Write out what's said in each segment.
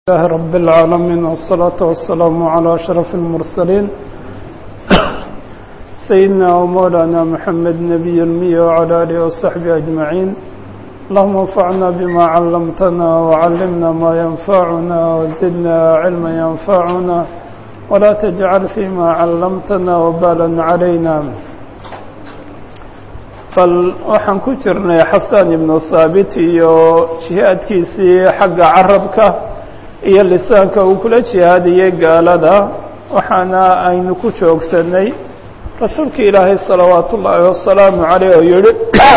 الله رب العالمين والصلاة والسلام على أشرف المرسلين سيدنا ومولانا محمد نبي المية وعلى آله وصحبه أجمعين اللهم انفعنا بما علمتنا وعلمنا ما ينفعنا وزدنا علما ينفعنا ولا تجعل فيما علمتنا وبالا علينا bal waxaan ku jirnay xasan ibnu thaabit iyo jihaadkiisii xagga carabka iyo lisaanka uu kula jihaadiyey gaalada waxaana aynu ku joogsanay rasuulka ilaahay salawaatu ullaahi wasalaamu caleyh oo yihi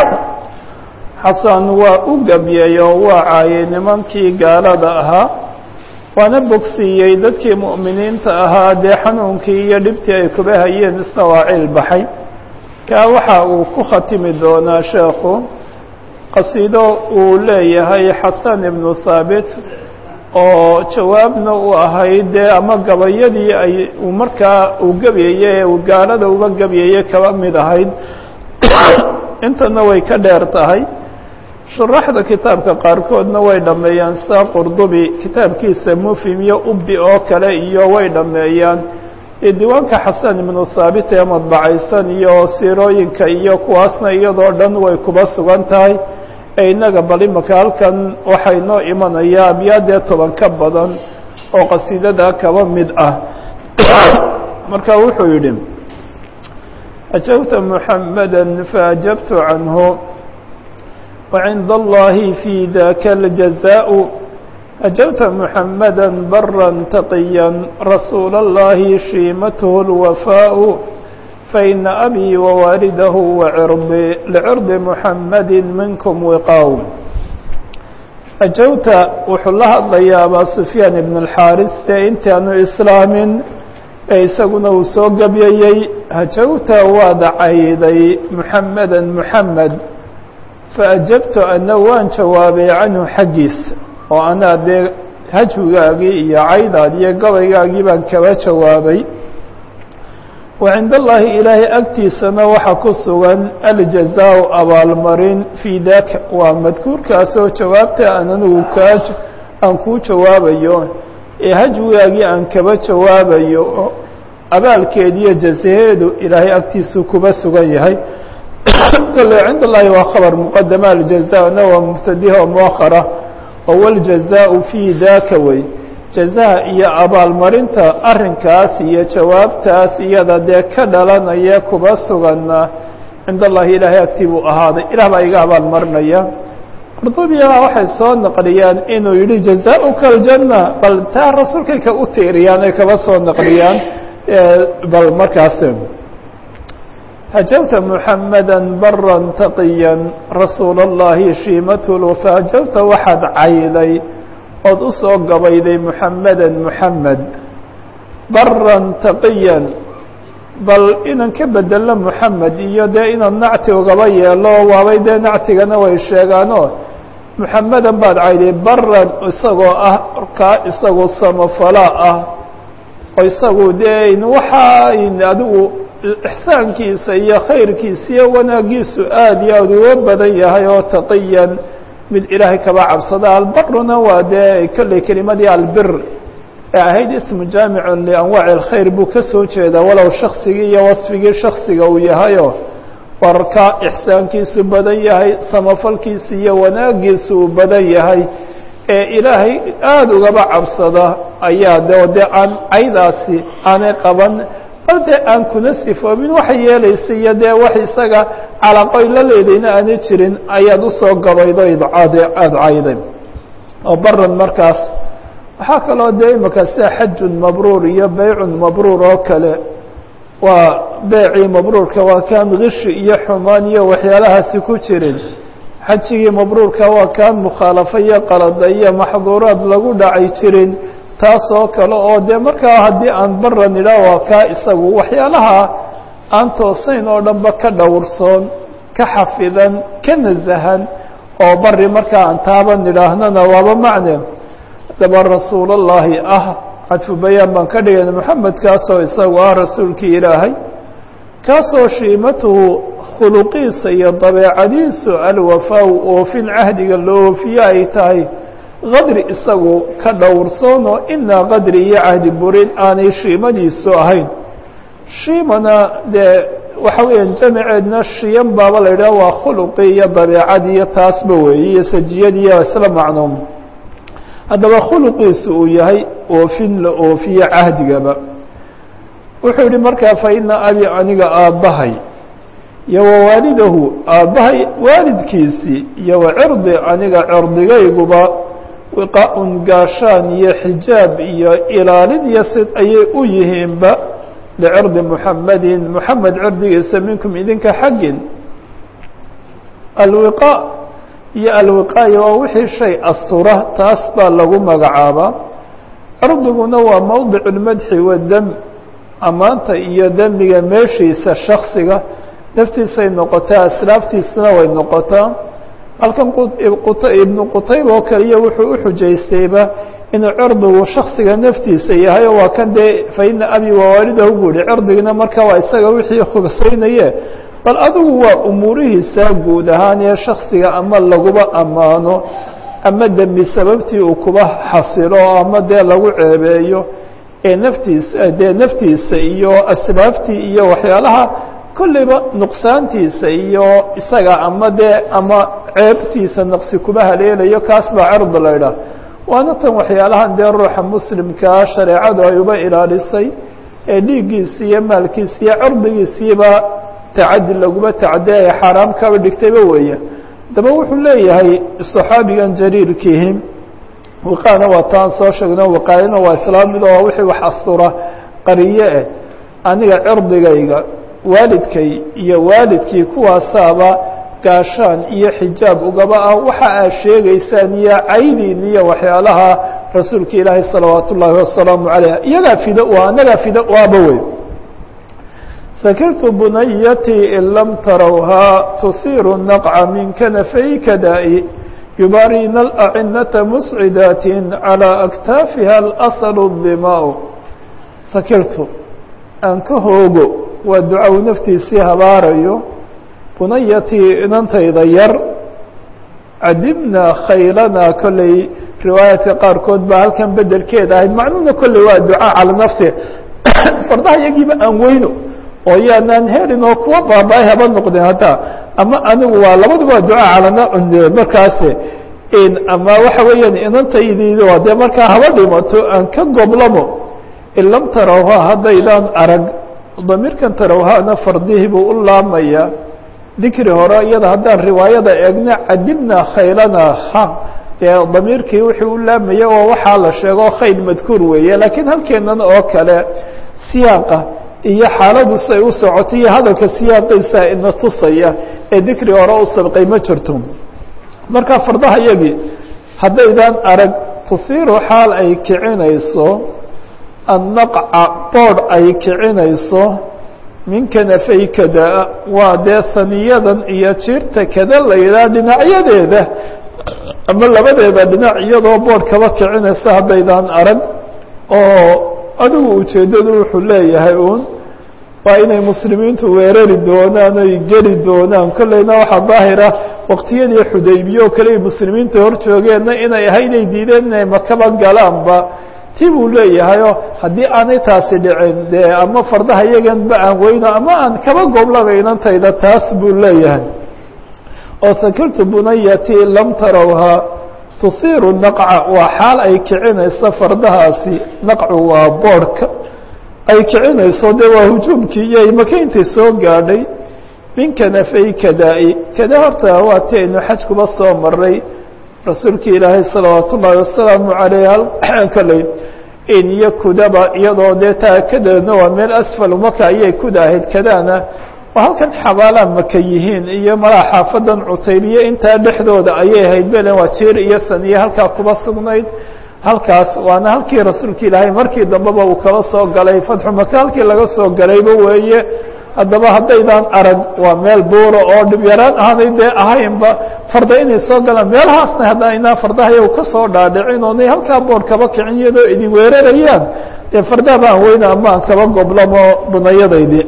xasan waa u gabyey oo waa caayay nimankii gaalada ahaa waana bogsiiyey dadkii mu'miniinta ahaa dee xanuunkii iyo dhibtii ay kuba hayeen isna waa ciil baxay kaa waxa uu ku khatimi doonaa sheekhu qasiido uu leeyahay xasan ibnu thaabit oo jawaabna u ahayd dee ama gabayadii ay uu markaa uu gebyeye ee uu gaalada uga gebyeye kaba mid ahayd intana way ka dheer tahay shuraxda kitaabka qaarkoodna way dhammeeyaan sida qurdubi kitaabkiisa mufhim iyo ubbi oo kale iyo way dhammeeyaan diiwaanka xasan ibnu thaabit ee madbacaysan iyo siirooyinka iyo kuwaasna iyadoo dhan way kuba sugan tahay ee innaga bal imaka halkan waxay noo imanayaa abyaadee toban ka badan oo qasiidada kaba mid ah marka wuxuu yidhi ajabta muxamada faajabtu canhu wacinda allahi fi daka aljazaء أجبت محمدا برا تقيا رسول الله شيمته الوفاء فإن أبي ووالده وعرضي لعرض محمد منكم وقاو أجوت وحلها الله أبا سفيان بن الحارث انت أنه إسلام isaguna uu soo gabyayey hajawta waad cayday محamada محamed faأjabtu ana waan jawaabay canhu xaggiis oo anaa dee hajwigaagii iyo caydaad iyo gabaygaagii baan kaba jawaabay wa cinda allaahi ilaahay agtiisana waxaa ku sugan aljazaau abaalmarin fii daka waa madkuurkaasoo jawaabta aan anigu kaa aan kuu jawaabayo ee hajwigaagii aan kaba jawaabayo abaalkeediyo jazaheedu ilaahay agtiisu kuba sugan yahay kale cinda allahi waa khabar muqadama aljazana waa mubtadiha oo muakhara oo wاljazaءu fii daka wey jazaha iyo abaalmarinta arrinkaas iyo jawaabtaas iyada dee ka dhalanaya kuba suganna cinda allahi ilaahay agtii buu ahaaday ilah baa iga abaalmarinaya qurdubiyaa waxay soo naqliyaan inuu yihi jazaؤuka aljanna bal taa rasuulkay ka u tiiriyaan ay kaba soo naqliyaan bal markaas hajawta muxamada bara taqiya rasuula اllahi shiimathu fahajawta waxaad cayday ood u soo gabayday muxamada muxamed baran taqiyan bal inaan ka bedelno muxamed iyo dee inaan nacti ugaba yeelo waabay dee nactigana way sheegaano muxamedan baad cayday baran isagoo ah kaa isagu samafala ah oo isagu dee waxaa adigu ixsaankiisa iyo khayrkiisa iyo wanaagiisu aad iyo aad uga badan yahay oo taqiyan mid ilaahay kaba cabsada albaruna waa dee kolley kelimadii albir ee ahayd ismu jaamicun lianwaaci alkhayr buu ka soo jeedaa walow shaksigii iyo wasfigii shaksiga uu yahayo warka ixsaankiisu badan yahay samafalkiisa iyo wanaagiisu uu badan yahay ee ilaahay aada ugaba cabsada ayaa de dee aan caydaasi aanay qaban bal dee aan kuna sifoomin waxay yeelaysa iyo dee wax isaga calaqoy la leedayna aana jirin ayaad usoo gabaydo aada cayday oo baran markaas waxaa kaloo dee imaka sida xajun mabruur iyo beycun mabruur oo kale waa beecii mabruurka waa kaan kishi iyo xumaan iyo waxyaalahaasi ku jirin xajigii mabruurka waa kaan mukhaalafo iyo qalada iyo maxduuraad lagu dhacay jirin taas oo kale oo dee markaa haddii aan baran idhaah waa kaa isagu waxyaalaha aan toosayn oo dhanba ka dhowrsoon ka xafidan ka nasahan oo bari markaa aan taaban idhaahnana waaba macne daba rasuulullaahi ah cadfu bayaan baan ka dhigayna moxamed kaasoo isagu ah rasuulkii ilaahay kaasoo shiimatuhu khuluqiisa iyo dabeecadiisu alwafaa oofin cahdiga la oofiye ay tahay kadri isagu ka dhowrsoonoo inaa kadri iyo cahdi burin aanay shiimadiisu ahayn shiimana dee waxa weeyaan jamiceedna shiyan baaba la yidhaha waa khuluqii iyo dabeecadii iyo taasba weeye iyo sajiyadiiyo isla macnoom haddaba khuluqiisu uu yahay oofin la oofiye cahdigaba wuxuu yihi markaa fa ina abi aniga aabbahay iyo wa waalidahu aabbahay waalidkiisii iyo wa cirdi aniga cirdigayguba wiqaa-un gaashaan iyo xijaab iyo ilaalin iyo sid ayay u yihiinba licirdi muxamedin muxamed cirdigiisa minkum idinka xaggin alwiqaa iyo alwiqaaya waa wixii shay astura taas baa lagu magacaabaa cirdiguna waa mowdic lmadxi wadam ammaanta iyo demiga meeshiisa shaksiga naftiisay noqotaa aslaaftiisana way noqotaa halkan ibnu qutayba oo kaliya wuxuu u xujaystayba inuu cirdigu shaksiga naftiisa yahay oo waa kan dee fa ina abi wawaalidahu buu yihi cirdigina marka waa isaga wixii khubsaynaye bal adigu waa umuurihiisa guud ahaan ee shaksiga ama laguba ammaano ama dembi sababtii uu kuba xasilo ama dee lagu ceebeeyo ee naftiisa dee naftiisa iyo asbaabtii iyo waxyaalaha kolleyba nuqsaantiisa iyo isaga ama dee ama ceebtiisa naqsi kuba haleelayo kaas baa cirdi la ydhaah waana tan waxyaalahan dee ruuxa muslimkaa shareecadu ay uba ilaalisay ee dhiiggiisi iyo maalkiisi iyo cirdigiisiiba tacadi laguma tacadiya ay xaaraam kaba dhigtayba weeye daba wuxuu leeyahay صaxaabigan jariirkiihi wiqaana waa taan soo sheegno wiqaayana waa islaam mid oo wixii wax astura qariye eh aniga cirdigayga waalidkay iyo waalidkii kuwaasaaba gaashaan iyo xijaab ugaba ah waxa aad sheegaysaan iyo caydiin iyo waxyaalaha rasuulka ilaahay salawaat ullaahi wasalaamu calayh iyagaa fida u ah anagaa fida u ahba wey sakirtu bunayatii in lam tarawhaa tuhiiru naqca min kanafayka daa'i yubaariina alacinata muscidaatin calىa aktaafiha alasalu dimaau sakirtu aan ka hoogo waa ducaw naftiisii habaarayo bunayatii inantayda yar cadibna khaylanaa kolley riwaayaadka qaarkood baa halkan bedelkeeda ahayd macnuhuna kolley waa ducaa cala nafsi fardaha iyagiiba aan weyno oo yaanaan helin oo kuwa baaba-ay haba noqdeen haddaa ama anigu waa labaduba waa ducaa calana markaas ama waxa weeyaan inantaydiido dee markaa haba dhimato aan ka goblamo in lam tarawhaa haddaydaan arag damiirkan tarawhaana fardihii buu u laamaya dikri hore iyada haddaan riwaayada eegna cadibna khaylana ha dee damiirkii wixii u laamaya oo waxaa la sheego khayl madkuur weeye laakiin halkeenan oo kale siyaaqa iyo xaaladu say u socotay iyo hadalka siyaaqiisa ina tusaya ee dikri hore u sabqay ma jirto marka fardaha yagii haddaydaan arag tuhiiru xaal ay kicinayso annaqca boodh ay kicinayso min kanafay kada waa dee saniyadan iyo jiirta kada la yidhaha dhinacyadeeda ama labadeeda dhinac iyadoo boodh kaba kicinaysa haddaydaan arag oo adigu ujeeddadu wuxuu leeyahay uun waa inay muslimiintu weerari doonaan oy geli doonaan kolleyna waxaa daahira waqtiyadii xudaybiye oo kale ay muslimiinta hor joogeenna inay ahayd ay diideen inay makaba galaanba ti buu leeyahayoo haddii aanay taasi dhicin dee ama fardaha iyaganba aan weyno ama aan kaba goblabaynantayda taas buu leeyahay oo sakirtu bunayati lam tarawhaa tuhiiru naqca waa xaal ay kicinayso fardahaasi naqcu waa boodhka ay kicinayso dee waa hujuumkii iyo imakayntii soo gaadhay min kanafay kada-i kada horta waa ti aynu xaj kuba soo maray rasuulki ilaahay salawaat ullaahi wasalaamu calayh kaley in iyo kudaba iyadoo dee taa kadeedna waa meel asfalu maka ayay kuda ahayd kadaana waa halkan xabaalaa maka yihiin iyo malaa xaafadan cutaybiye intaa dhexdooda ayay ahayd belen waa jiir iyo saniye halkaa kuba sugnayd halkaas waana halkii rasuulka ilaahay markii dambeba uu kala soo galay fatxu maka halkii laga soo galayba weeye haddaba haddaydaan arag waa meel buura oo dhib yaraan aanay dee ahaynba farda inay soo galaan meelahaasna haddaynaa fardaha iyagu ka soo dhaadhicin oonay halkaa boodh kaba kicin iyadoo idin weerarayaan dee fardaha baan weyna ama aan kaba goblamo bunayadaydii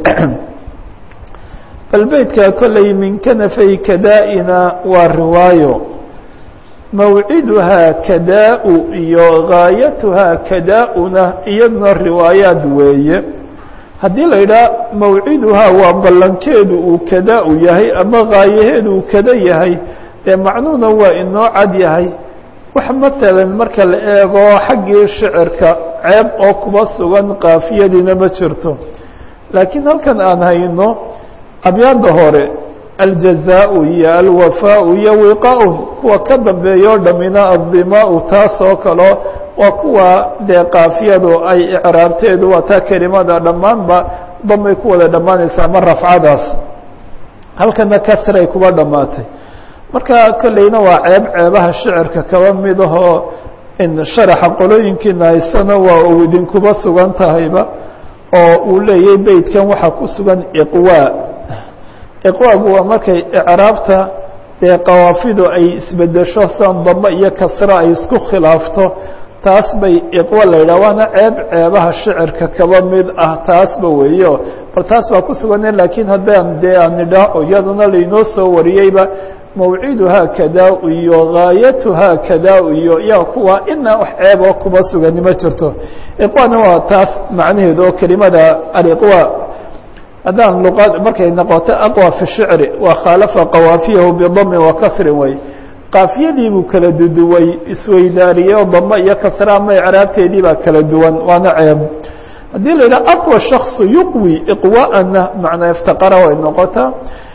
bal beytka kolley min kanafay kada-ina waa riwaayo mawciduhaa kadaa-u iyo gaayatuhaa kadaa-una iyaduna riwaayaad weeye haddii la yidhaha mawciduhaa waa ballankeedu uu kadaa-u yahay ama gaayaheedu uu kada yahay dee macnuhuna waa inoo cad yahay wax matalan marka la eego xaggii shicirka ceeb oo kuba sugan kaafiyadiina ma jirto laakiin halkan aan hayno abyaadda hore aljazaau iyo alwafaau iyo wiqaa-un kuwa ka dambeeya o dhamina addimaau taas oo kaleo waa kuwa dee kaafiyadu ay icraabteedu waa taa kelimada dhammaanba damay ku wada dhammaanaysa ama rafcadaas halkana kasray kuba dhammaatay marka kolleyna waa ceeb ceebaha shicirka kaba mid ahoo in sharaxa qolooyinkiina haysana waa uu idinkuba sugan tahayba oo uu leeyahy beytkan waxaa ku sugan iqwaa iqwaagu waa markay icraabta dee qawaafidu ay isbedesho san damba iyo kasra ay isku khilaafto taas bay iqwa la yidhah waana ceeb ceebaha shicirka kaba mid ah taasba weeyo bal taas baa ku sugane laakiin haddaan dee aan nidhaaho iyaduna lainoo soo wariyeyba mawciduhaa kadaa iyo gaayatuhaa kadaa iyo yaa kuwa inaa wax ceeb oo kuba sugani ma jirto iqwana waa taas macnaheedu oo kelimada aliqwa haddaan luqad markay noqoto aqwa fi shicri waa khaalafa qawaafiyahu bidami wa kasrin wey qaafiyadii buu kala duduway isweydaariyey oo damba iyo kasra ama icraabteedii baa kala duwan waana ceeb haddii la yidhaha aqwa shakصu yuqwi iqwaana macnaa iftaqara way noqotaa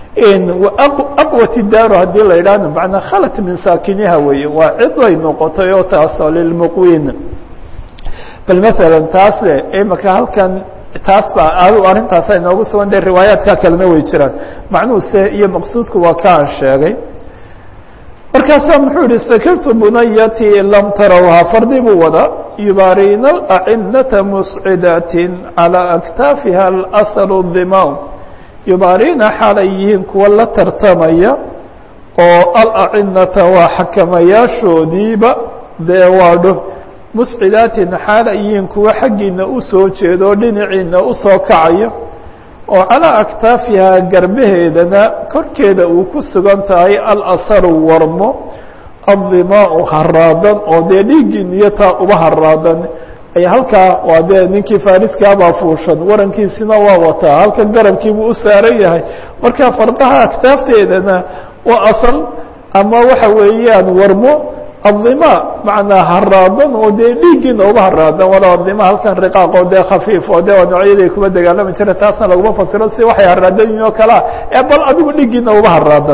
aqwati daaru haddii la yidhahna manaa khalat min saakiniha weeye waa cid ay noqotay oo taasoo lilmuqwiin bal maala taas imaka halkan taas baa adu arrintaasa inoogu sugan de riwaayaadka kalena way jiraan macnuhuse iyo maqsuudku waa ka aan sheegay markaasaa muxuu yihi sakirtu bunayati lam tarawhaa fardi buu wadaa yubaariina acinata muscidatin calى aktaafiha asl dimaw yubaariina xaalay yihiin kuwa la tartamaya oo alacinata waa xakamayaashoodiiba dee waadho muscidaatin xaalay yihiin kuwa xaggiina usoo jeeda oo dhinaciina usoo kacaya oo calaa aktaafihaa garbaheedana korkeeda uu ku sugan tahay alasaru warmo addimaau haraadan oo dee dhiiggii niyataa uba haraadan ay halkaa waa dee ninkii fariskaabaa fuushan warankiisina waa wataa halka garabkiibuu u saaran yahay marka fardaha aktaafteedana waa asal ama waxa weeyaan warmo adima macnaa haraadan oo dee dhiiggiina uba haraadan walo adima halkan riqaaqoo dee khafiif oo de waa noocyaday kuba dagaalami jira taasna laguma fasiro si waxay haraadan yihin oo kalea ee bal adigu dhiiggiina uba haraadan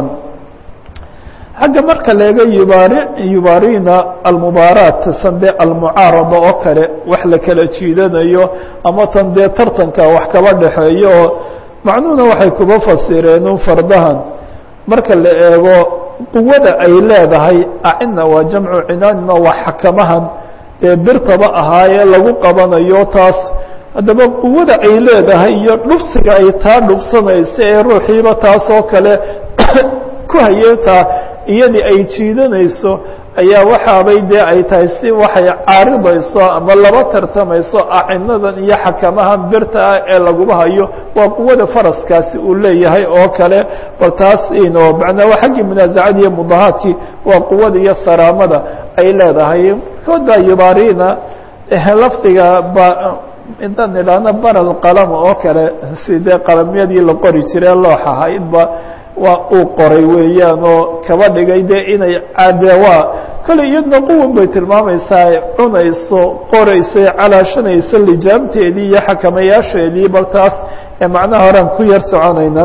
xagga marka leega yubaari yubaarina almubaaraat san dee almucaarada oo kale wax la kala jiidanayo ama tan dee tartanka wax kaba dhexeeyo oo macnuhuna waxay kuba fasireen fardahan marka la eego quwada ay leedahay acina waa jamcu cinaanina waa xakamahan dee birtaba ahaayee lagu qabanayo taas haddaba quwada ay leedahay iyo dhubsiga ay taa dhubsanaysa ee ruuxiiba taasoo kale ku hayeetaa iyadii ay jiidanayso ayaa waxaabay dee ay tahay si waxay caaridayso ama laba tartamayso acinadan iyo xakamahan birta ah ee laguba hayo waa quwada faraskaasi uu leeyahay oo kale bal taas ino macnaa waa xaggii munaazacadii iyo mudahaadkii waa quwada iyo saraamada ay leedahay kood baa yubaarina lafdiga ba intaan idhaahno baral qalama oo kale si dee qalamyadii la qori jire loox ahaydba waa uu qoray weeyaan oo kaba dhigay dee inay cadewaa kale iyadna quwan bay tilmaamaysaa cunayso qorayso calaashanayso lijaamteedii iyo xakamayaasheedii bal taas ee macnaha horean ku yar soconayna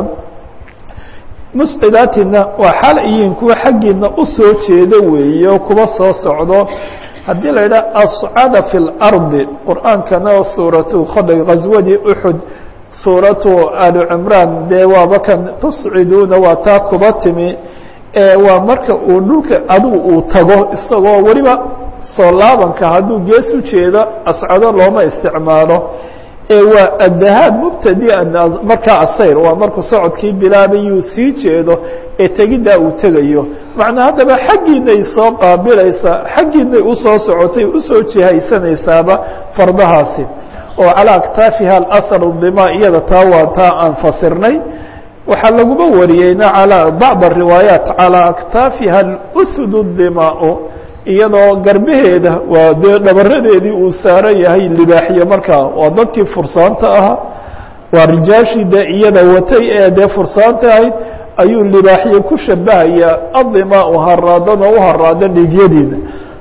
muscidaatina waa xaal iyiin kuwa xaggiina usoo jeedo weeye oo kuba soo socdo haddii la yidhaha ascada fi اlardi qur'aankana oo suuratu kodhay ghaswadii uxud suuratu ali cimraan dee waaba kan tusciduuna waa taa kuba timi waa marka uu dhulka adigu uu tago isagoo weliba soo laabanka hadduu gees u jeedo ascado looma isticmaalo waa addahaab mubtadian markaa asayr waa markuu socodkii bilaabayuu sii jeedo ee tegiddaa uu tegayo macnaa haddaba xaggiinay soo qaabilaysaa xaggiinay usoo socotay usoo jihaysanaysaaba fardahaasi oo calaa aktaafiha alasar dima iyada taa waa taa aan fasirnay waxaa laguma wariyeyna calىa bacd الriwaayaat calىa aktaafiha اlsud الdimaau iyadoo garbaheeda waa dee dhabaradeedii uu saaran yahay libaaxyo markaa waa dadkii fursaanta ahaa waa rijaashii dee iyada watay ee dee fursaanta ahayd ayuu libaaxyo ku shabahayaa adimaau haraadan oo u haraada dhiigyadiina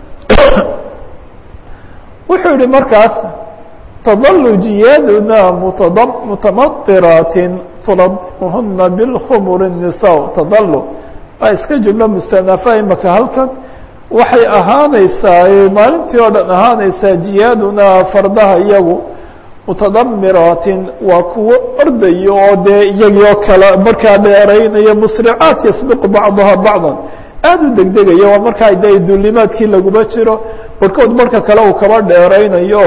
wuxuu yihi markaas tadalu jiyaaduna mutamatiraatin tulahuna bilkhumur الnisaa tadalu waa iska jumlo mustanafa imaka halkan waxay ahaanaysaa maalintii oo dhan ahaanaysaa jiyaadunaa fardaha iyagu mutadamiraatin waa kuwo ordayo oo dee iyagii oo kale markaa dheeraynaya musricaat yasbiqu bacduha bacdan aada u degdegaya waa markaa de duulimaadkii laguma jiro barhkood marka kale uu kaba dheeraynayo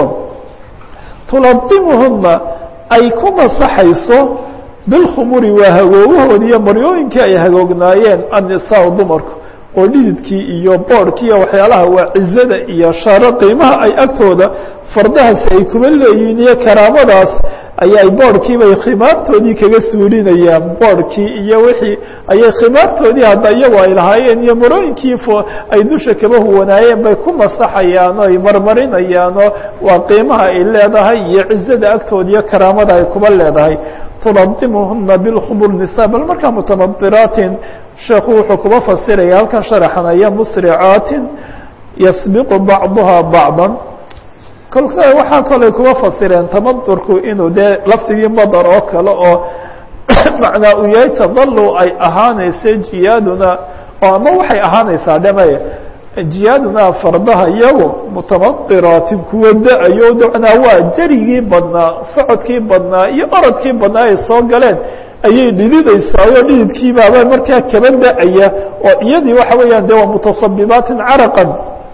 tuladimuhuna ay ku masaxayso bilkhumuri waa hagoogahoodi iyo maryooyinkii ay hagoognaayeen annisaa dumarku oo dhididkii iyo boorhkii iyo waxyaalaha waa cizada iyo sharo qiimaha ay agtooda fardahaasi ay kuba leeyihiin iyo karaamadaas ayay boorhkiibay khimaartoodii kaga suulinayaan boorhkii iyo wixii ayay khimaartoodii hadda iyagu ay lahaayeen iyo marooyinkii ay dusha kaba huwanaayeen bay ku masaxayaan oo ay marmarinayaan oo waa qiimaha ay leedahay iyo cizada agtooda iyo karaamada ay kuba leedahay tuladimuhuna bilkhumur nisa bal markaa mutamadiraatin sheekhu wuxuu kuba fasiraya halkan sharaxanaya musricaatin yasbiqu bacduha bacdan kolka waxaa kaley kuba fasireen tamadurku inuu dee lafdigii madar oo kale oo macnaa uu yahay tadalu ay ahaanaysa jiyaaduna oo ama waxay ahaanaysaa dhame jiyaaduna fardaha iyagu mutamadiraatin kuwa da-ayo macnaa waa jarigii badnaa socodkii badnaa iyo orodkii badnaa ay soo galeen ayay dhididaysaa oo dhididkiibaaba markaa kaba da-aya oo iyadii waxa weeyaan de waa mutasabibaatin caraqan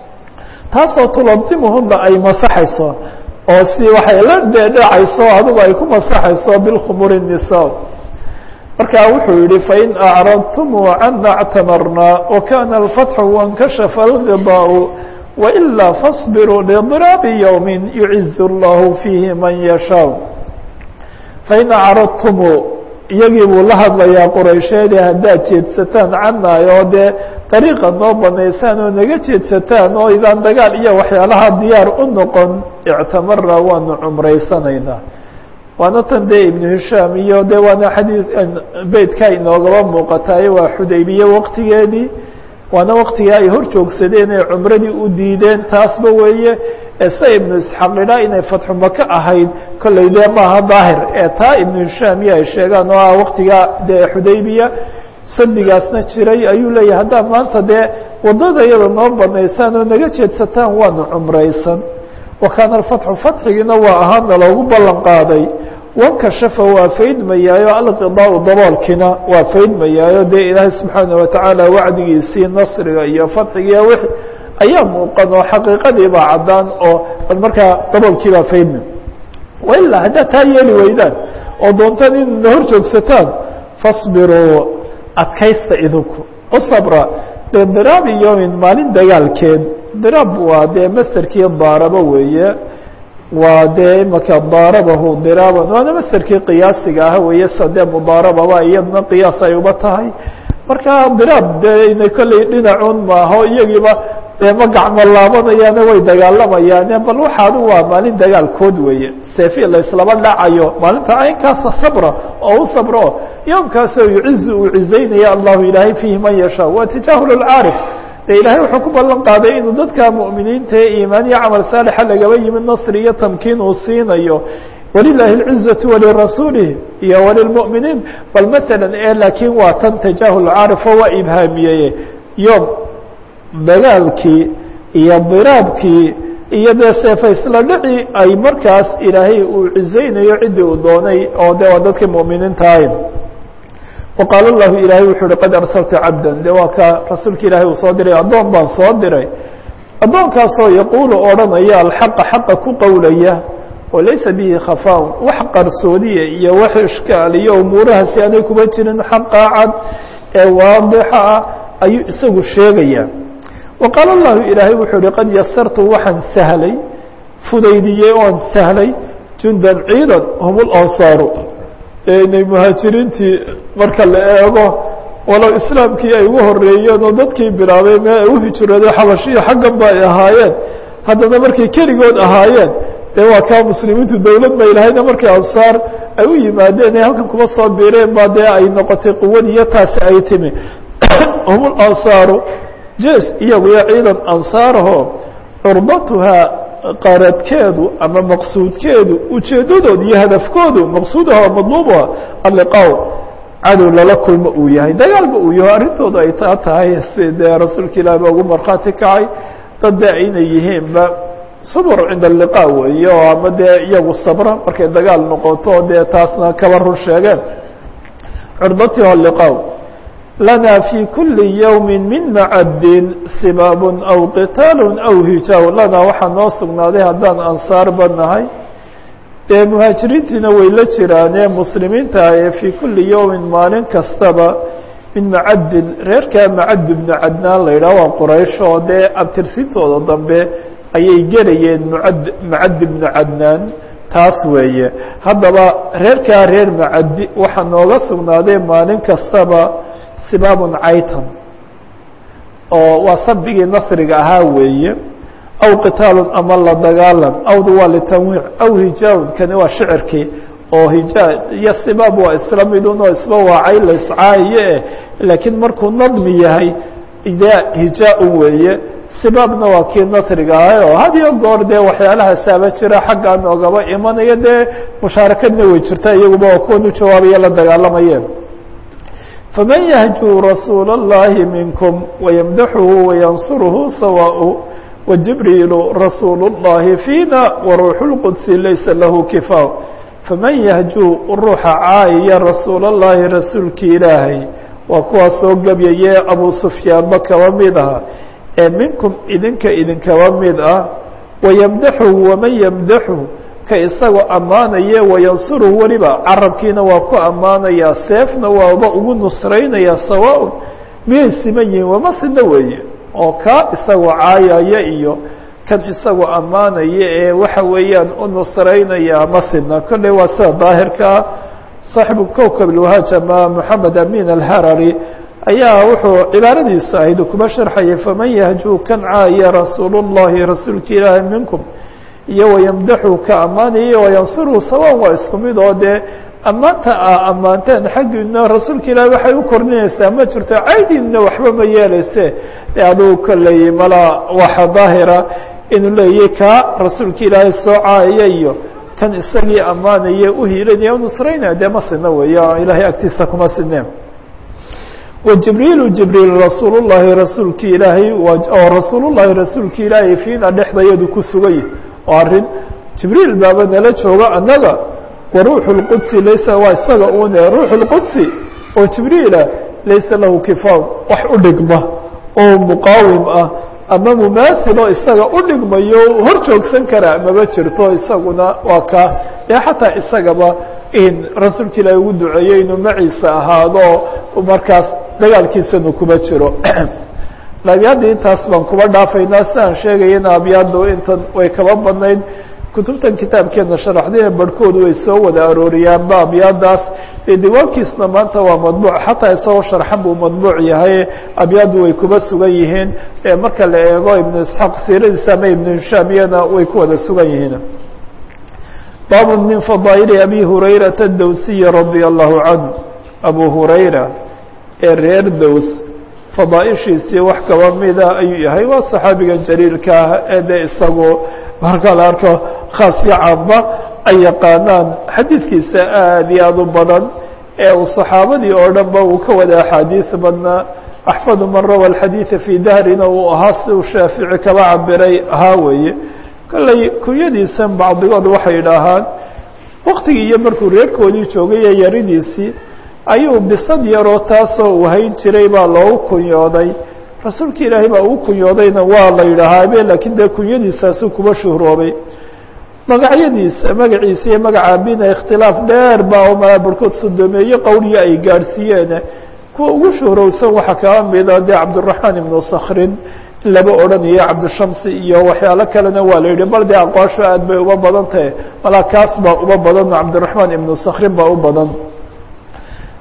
taasoo tuladimuhuna ay masaxayso oo si waxay la dhedhacayso adigu ay ku masaxayso bilkhumuri الnisaa marka wuxuu yihi fain acradtumuu cana اctamarnaa wakana اlfatxu waاnkashafa اlغidaau wailaa faصbiruu liضraabi ywmi yuciz اllahu fiihi man yashaaء fain acradtumuu iyagii buu la hadlayaa quraysheede haddaad jeedsataan canaayo dee dariiqa noo banaysaan oo naga jeedsataan oo idaan dagaal iyo waxyaalaha diyaar u noqon ictamara waanu cumraysanaynaa waana tan dee ibnu hishaam iyo de waana xadii beytka inoogaba muuqataay waa xudaybiye waqtigeedii waana waqtigii ay hor joogsadeen ee cumradii u diideen taasba weeye ese ibnu isxaaq idhaa inay fatxu maka ahayd kolley dee maaha daahir ee taa ibnu hishaam iyo ay sheegaan oo ah waqtigaa dee xudaybiya sadigaasna jiray ayuu leeyahay haddaa maanta dee waddada iyada noo banaysaan oo naga jeedsataan waanu cumraysan wa kaana alfatxu fatxigiina waa ahaana loogu ballan qaaday wankashafa waa faydmayaayo alqidaau daboolkiina waa faydmayaayo dee ilaahay subxaana watacaala wacdigiisii nasriga iyo fatxigiiyo wixi ayaa muuqan oo xaqiiqadii baa caddaan oo bal markaa daboolkii baa faydmay wailaa haddaad taa yeeli weydaan oo doontaan inna hor joogsataan fasbiruu adkaysta idinku u sabra bidiraabi yowmin maalin dagaalkeed diraab waa dee masterkii daaraba weeye waa dee imaka daarabahu diraaban waana masterkii qiyaasiga ah weeye sa dee mudaarababa iyadna qiyaas ay uba tahay marka diraab dee ina kolley dhinacuun maaho iyagiiba dee ma gacmo laabanayaane way dagaalamayaane bal waxaadu waa maalin dagaalkood weeye seefi laislaba dhacayo maalinta aynkaasa sabra oo u sabro yoomkaasoo yucizu uu cizaynaya allahu ilaahay fiihi man yashaa waa tijaahul lcaarif de ilaahay wuxuu ku ballan qaaday inuu dadka mu'miniinta ee iimaan iyo camal saalixa lagaba yimid nasri iyo tamkiin uu siinayo walilaahi اlcizaةu walirasuulih iyo walilmu'miniin bal maala e laakiin waa tan tajaahul caarif oo waa ibhaamiyeye yoom dagaalkii iyo diraabkii iyo dee seefaysla dhici ay markaas ilaahay uu cizaynayo ciddii uu doonay oo de waa dadkii mu'miniinta ahayn waqaal lahu ilaahay wuxuu uhi qad arsalta cabda de waa ka rasuulka ilaahay uu soo diray addoon baan soo diray addoonkaasoo yaquulu odhanaya alxaqa xaqa ku qowlaya oo laysa bihi khafaa wax qarsoodiya iyo wax ishkaal iyo umuurahaasi aanay kuma jirin xaqa cad ee waadixa ah ayuu isagu sheegaya waqaala lahu ilaahay wuxuu uhi qad yasartu waxaan sahlay fudaydiyey oan sahlay jundan ciidan hum lansaaru inay muhaajiriintii marka la eego walow islaamkii ay ugu horeeyeen oo dadkii bilaabay mee ay u hijrooday xabashiya xaggan ba ay ahaayeen haddana markay keligood ahaayeen dee waa kaa muslimiintu dowlad bay lahayna markii ansaar ay u yimaadeen ee halkan kuma soo biireen baa dee ay noqotay quwadii iyo taasi ay timi hum lansaaru jes iyaguyo ciidan ansaaraho curbatuhaa qaradkeedu ama maqsuudkeedu ujeeddadooda iyo hadafkoodu maqsuudaha madluubuha alliqaaw cadow lala kulmo uu yahay dagaalba uu yaho arrintooda ay taa tahay si dee rasuulka ilaah ba ugu markhaati kacay dad dee inay yihiinba subr cinda alliqaa weeye oo ama dee iyagu sabra markay dagaal noqoto dee taasna kaba run sheegeen curbatiha liqaaw lana fi kuli yowmi min macadin sibaab aw qitaal aw hijaaw lana waxaa noo sugnaaday haddaan ansaarba nahay dee muhaajiriintiina way la jiraane muslimiinta ee fii kuli yowmin maalin kastaba min macadin reerkaa macad bnu cadnaan la yidhah waa quraysh oo dee abtirsintooda dambe ayay gelayeen mucad macad bnu cadnaan taas weeye haddaba reerkaa reer macadi waxaa nooga sugnaaday maalin kastaba sibaabun caytan oo waa sabigii nasriga ahaa weeye aw qitaalun ama la dagaalan awdu waa litanwiic aw hijaabun kani waa shicirkii oo hijaa iyo sibaab waa isla midun oo isba waacay la iscaayiye eh laakiin markuu nadmi yahay de hijaa-un weeye sibaabna waa kii nasriga ahay oo had iyo goor dee waxyaalahasaaba jira xaggaa noogaba imanaya dee mushaarakadna way jirta iyaguba waa kuwan u jawaabaya la dagaalamayeen faman yahjuu rasuula اllahi minkum wayamdaxuhu wayansuruhu sawaaء wajibriilu rasuulu اllahi fiina waruuxu اlqudsi laysa lahu kifaa faman yahjuu ruuxa caayaya rasuul اllahi rasuulkii ilaahay waa kuwaas soo gebyaye abu sufyaanba kaba mid aha ee minkum idinka idinkaba mid ah wayamdaxuhu waman yamdaxu ka isagoo ammaanaya wayansuruhu weliba carabkiina waa ku ammaanayaa seefna waaba ugu nusraynaya sawaaun miyay siman yihiin wama sina weeye oo kaa isagoo caayaya iyo kan isagoo ammaanaya ee waxa weeyaan u nusraynaya ma sina kolley waa sida daahirkaa saaxibu kowkab ilwahaaj ama moxamed amin alharari ayaa wuxuu cibaaradiisu ahayd kuma sharxayay faman yahjuu kan caaya rasuul اllahi rasuulka ilaahi minkum iyo wayamdaxu ka ammaanaya wayansuruhu sawaan waa isku mid oo dee ammaanta a ammaanteen xaggiina rasuulka ilaahi waxay u kordhinaysaa ma jirto caydiinna waxba ma yeeleyse de adugu kolley mala waxa daahira inuu leeyahy kaa rasuulka ilaahay soo caayaya iyo kan isagii ammaanaya uhiilanaya nusraynaya dee ma sina weeyo ilaahay agtiisa kuma sineen wajibriilu jibriil rasuul llahi rasuulki ilaahay oo rasuul llahi rasuulki ilaahay fiina dhexdayadu ku sugay oo arrin jibriil baaba nala jooga annaga wa ruuxu lqudsi laysa waa isaga une ruuxu lqudsi oo jibriila laysa lahu kifaaw wax u dhigma oo muqaawim ah ama mumaathil oo isaga u dhigmayo hor joogsan kara maba jirto isaguna waa ka dee xataa isagaba in rasuulka ilaahi ugu duceeyey inuu maciisa ahaado markaas dagaalkiisanu kuma jiro abyaadda intaas baan kuba dhaafaynaa si aan sheegayana abyaaddu intan way kaba badnayd kutubtan kitaabkeena sharaxdee barhkoodu way soo wada arooriyaanba abyaadaas dee diiwaankiisuna maanta waa madbuuc xataa isagoo sharxan buu madbuuc yahay abyaaddu way kuba sugan yihiin marka la eego ibnu isxaaq siiradiisa ama ibnu hishaamiyana way ku wada sugan yihiin baab min fadaa'ili abi hurayrata dawsiyi radia allahu canhu abu hurayra ee reer dows fadaaishiisii wax kaba mida ayuu yahay waa saxaabiga jaliilka ah ee dee isagu marka la arko khaasyo caamba ay yaqaanaan xadiidkiisa aad iyo aad u badan ee uu saxaabadii oo dhan ba uu ka wada axaadiis badnaa axfadu man rawa alxadiida fii dahrina uu ahaa si uu shaafici kaba cabiray ahaa weeye kolley kunyadiisan bacdigood waxay idhaahaan waktigii iyo markuu reerkoodii joogay ee yaridiisii ayuu bisad yaroo taasoo uu hayn jiray baa loogu kunyooday rasuulka ilaahay baa ugu kunyoodayna waa la yidhaahaa laakiin dee kunyadiisaasuu kuba shuhroobay magacyadiisa magaciisa iyo magaca abina ikhtilaaf dheer baa oo malaa barhkood sodomeeye qowliya ay gaadhsiiyeen kuwa ugu shuhrowsan waxaa kaba mida dee cabdiraxmaan ibnu sakrin in laba odhanayo cabdishamsi iyo waxyaalo kalena waa la yidhi bal dee aqwaasho aad bay uba badan tahay malaa kaas baa uba badan cabdiraxmaan ibnu sakrin baa u badan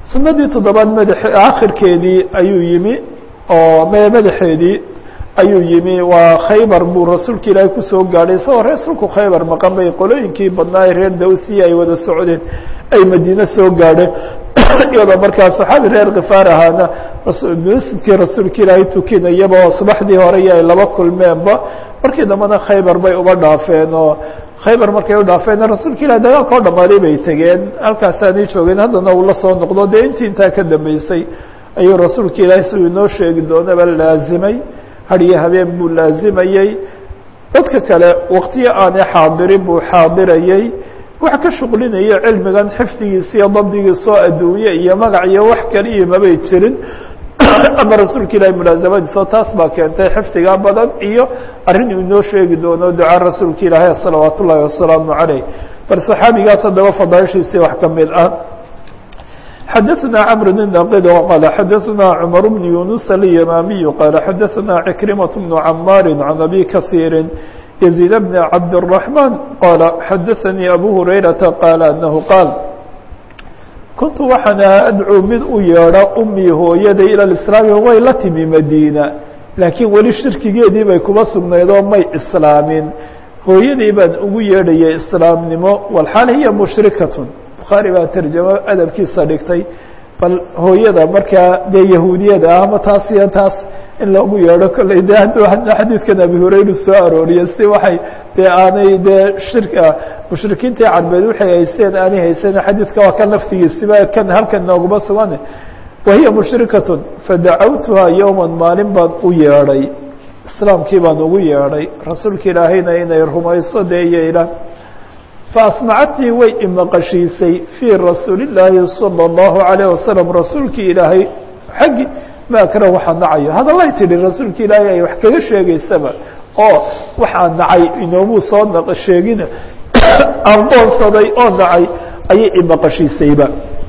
sanadii toddobaad mada akhirkeedii ayuu yimi oo madaxeedii ayuu yimi waa khaybar buu rasuulka ilaahay kusoo gaadhay isagoo rasuulku khaybar maqan bay qolooyinkii badnaa ee reer dawsiya ay wada socdeen ay madiine soo gaadheen iyadoo markaa saxaabi reer khifaar ahaana masjidkii rasuulka ilaahay tukinayaba oo subaxdii hore iyo ay laba kulmeenba markii dambena khaybar bay uba dhaafeen oo khaybar markay u dhaafeen rasuulka ilahi dagaalka o dhamaaday bay tegeen halkaasaanay joogeen haddana uu la soo noqdo dee intii intaa ka dambeysay ayuu rasuulka ilaahay siduu inoo sheegi doonaba laazimay hadiyo habeen buu laazimayey dadka kale waktiyo aanay xaadirin buu xaadirayey wax ka shuqlinayo cilmigan xifdigiisa iyo dabdigiisoo adduunye iyo magac iyo wax kaliya mabay jirin ama rasuulka ilahi mulaasamadiisoo taas baa keentay xifdiga badan iyo arrin uu inoo sheegi doono ducaa rasuulka ilaahi salawaat ullaahi wasalaamu caleyh bal saxaabigaas haddaba fadaaishiisii wax ka mid ah xadaثna cmr بن naqid qal xadaثna cmar بن yuنuس اليmamiي qal xadaثna عكrimaة بن camaari عan abi kaثيiri يزيد بن cabd الرحمن qal xadaثnii abu هurayraةa qaal anahu qaal kuntu waxaan adcuu mid u yeedho umii hooyaday ilى اإسlaami way la timi madiina laakiin weli shirkigeedii bay kuma sugnayd oo may islaamin hooyaday baan ugu yeedhayay islaamnimo walxaal hiya mushrikaة bukhaari baa tarjamo adabkiisa dhigtay bal hooyada markaa dee yahuudiyada ah ama taas iyo taas in loogu yeedho kolley de hadduu xadiidkan abi hurayra soo arooriye si waxay dee aanay dee shirka mushrikiintii carbeed waxay haysteen aanay haysan xadiidka waa kan laftigiisiba kan halkan nooguma sugan wahiya mushrikatun fadacawtuhaa yowman maalin baan u yeedhay islaamkii baan ugu yeedhay rasuulka ilaahayna inay rumayso dee iyo ilah faasmacatnii way imaqashiisay fii rasuuli illaahi salى اllahu alayh wasalam rasuulkii ilaahay xaggi ma akrahu waxaa nacayo hadallay tidhi rasuulka ilaahay ay wax kaga sheegaysaba oo waxaa nacay inoomuu soo na sheegina ardoonsaday oo nacay ayay imaqashiisayba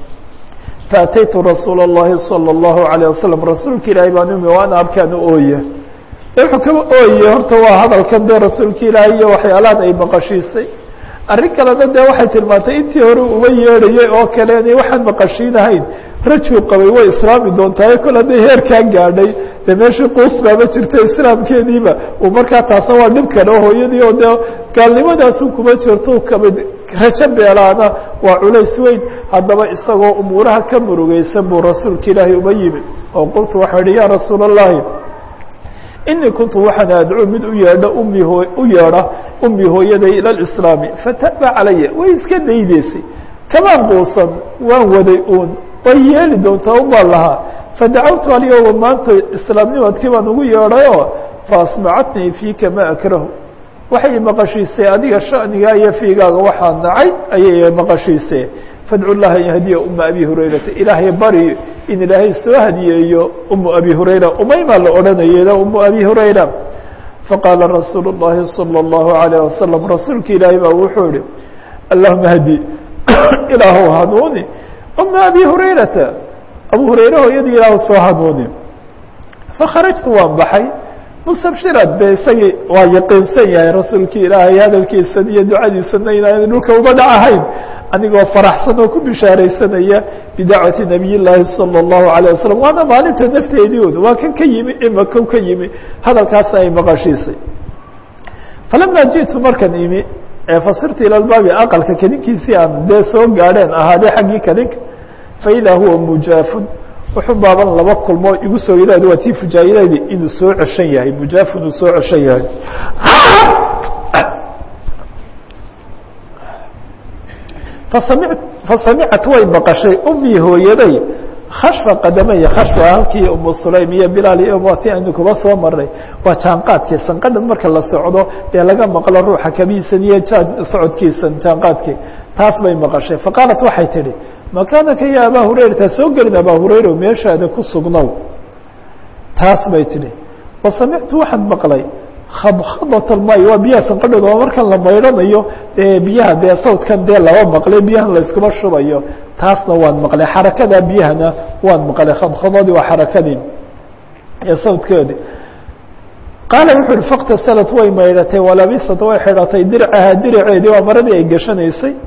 faataytu rasuula اllahi salى اllahu alayه wasalam rasuulka ilaahay baan umi waana abkaan ooye de wuxuu kaba ooye horta waa hadalkan dee rasuulka ilaahay iyo waxyaalahan ay maqashiisay arrin kalena dee waxay tilmaantay intii hore uma yeedhayay oo kale inay waxaan maqashiinahayn rajuu qabay way islaami doontaa kol hadday heerkaa gaadhay dee meeshii quus baama jirta islaamkeediiba uu markaa taasna waa dhib kale oo hooyadii oo dee gaalnimadaasu kuma jirto kamid rajo beelaana waa culays weyn haddaba isagoo umuuraha ka murugeysan buu rasuulka ilaahay uma yimid oo qultu waxaa ihi ya rasuula اllahi inii kuntu waxaan adcuu mid u yeedho ummi hoo u yeedha ummi hooyaday ila lislaami fataba calaya way iska daydeysay kamaan quusan waan waday uun way yeeli doontaa un baan lahaa fadacawtu alyowma maanta islaamnimadkii baan ugu yeedhayoo faasmacatnii fiika ma akrahu waxay maqashiisay adiga shanigaa iyo fiigaaga waxaa nacay ayay maqashiisee fadcu llaha an yahdiya uma abi hurayrata ilaahay bari in ilaahay soo hadiyeeyo umu abi hurayra umaymaa la odhanayeda umu abi hurayra faqaala rasuulu اllahi salى اllahu alayه wasalam rasuulka ilaahay baa wuxuu yihi allahuma hdi ilaahu hanuuni uma abi hurayrata abu hurayre hooyadii ilaahu soo hanuuni fakharajtu waan baxay mustabshirad be isagii waa yaqiinsan yahay rasuulkii ilaahay hadalkiisan iyo ducadiisana inaana dhulka uga dhacahayn anigoo faraxsan oo ku bishaaraysanaya bidacwati nabiy llaahi salى اllahu alayه wasalam waana maalinta nafteedii un waa kan ka yimi imaka ka yimi hadalkaasna ay maqashiisay falama jiئtu markan imi fasirtu ilى baabi aqalka kadinkiisii aan dee soo gaadheen ahaadee xaggii kadinka faidaa huwa mujaafun wuxuu baaban laba kulmoo igu soo yadaad waa tii fujaayadeedi inuu soo ceshan yahay mujaaf inuu soo ceshan yahay fasami fasamicat way maqashay umii hooyaday khashfa qadamaya khashfa halkii umu sulaym iyo bilaal iyo wati aynu kuba soo maray waa jaanqaadkii sanqadhan marka la socdo dee laga maqlo ruuxa kabiisan iyo socodkiisan jaanqaadkii taas bay maqashay faqaalat waxay tidhi makaanaka ya abaa hurayrata soo gelin abaa hurayra meeshaada ku sugnow taas bay tidhi wasamictu waxaan maqlay khadkhadat almay waa biyaha sanqadhooda waa markan la maydhanayo dee biyaha dee sawdkan dee laba maqlay biyahan layskuma shubayo taasna waan maqlay xarakada biyahana waan maqlay khadkhadadii waa xarakadii ee sawdkeedi qaala wuxu uhi faktasalat way maydhatay walabisat way xidhatay dircaha diraceedii waa maradii ay gashanaysay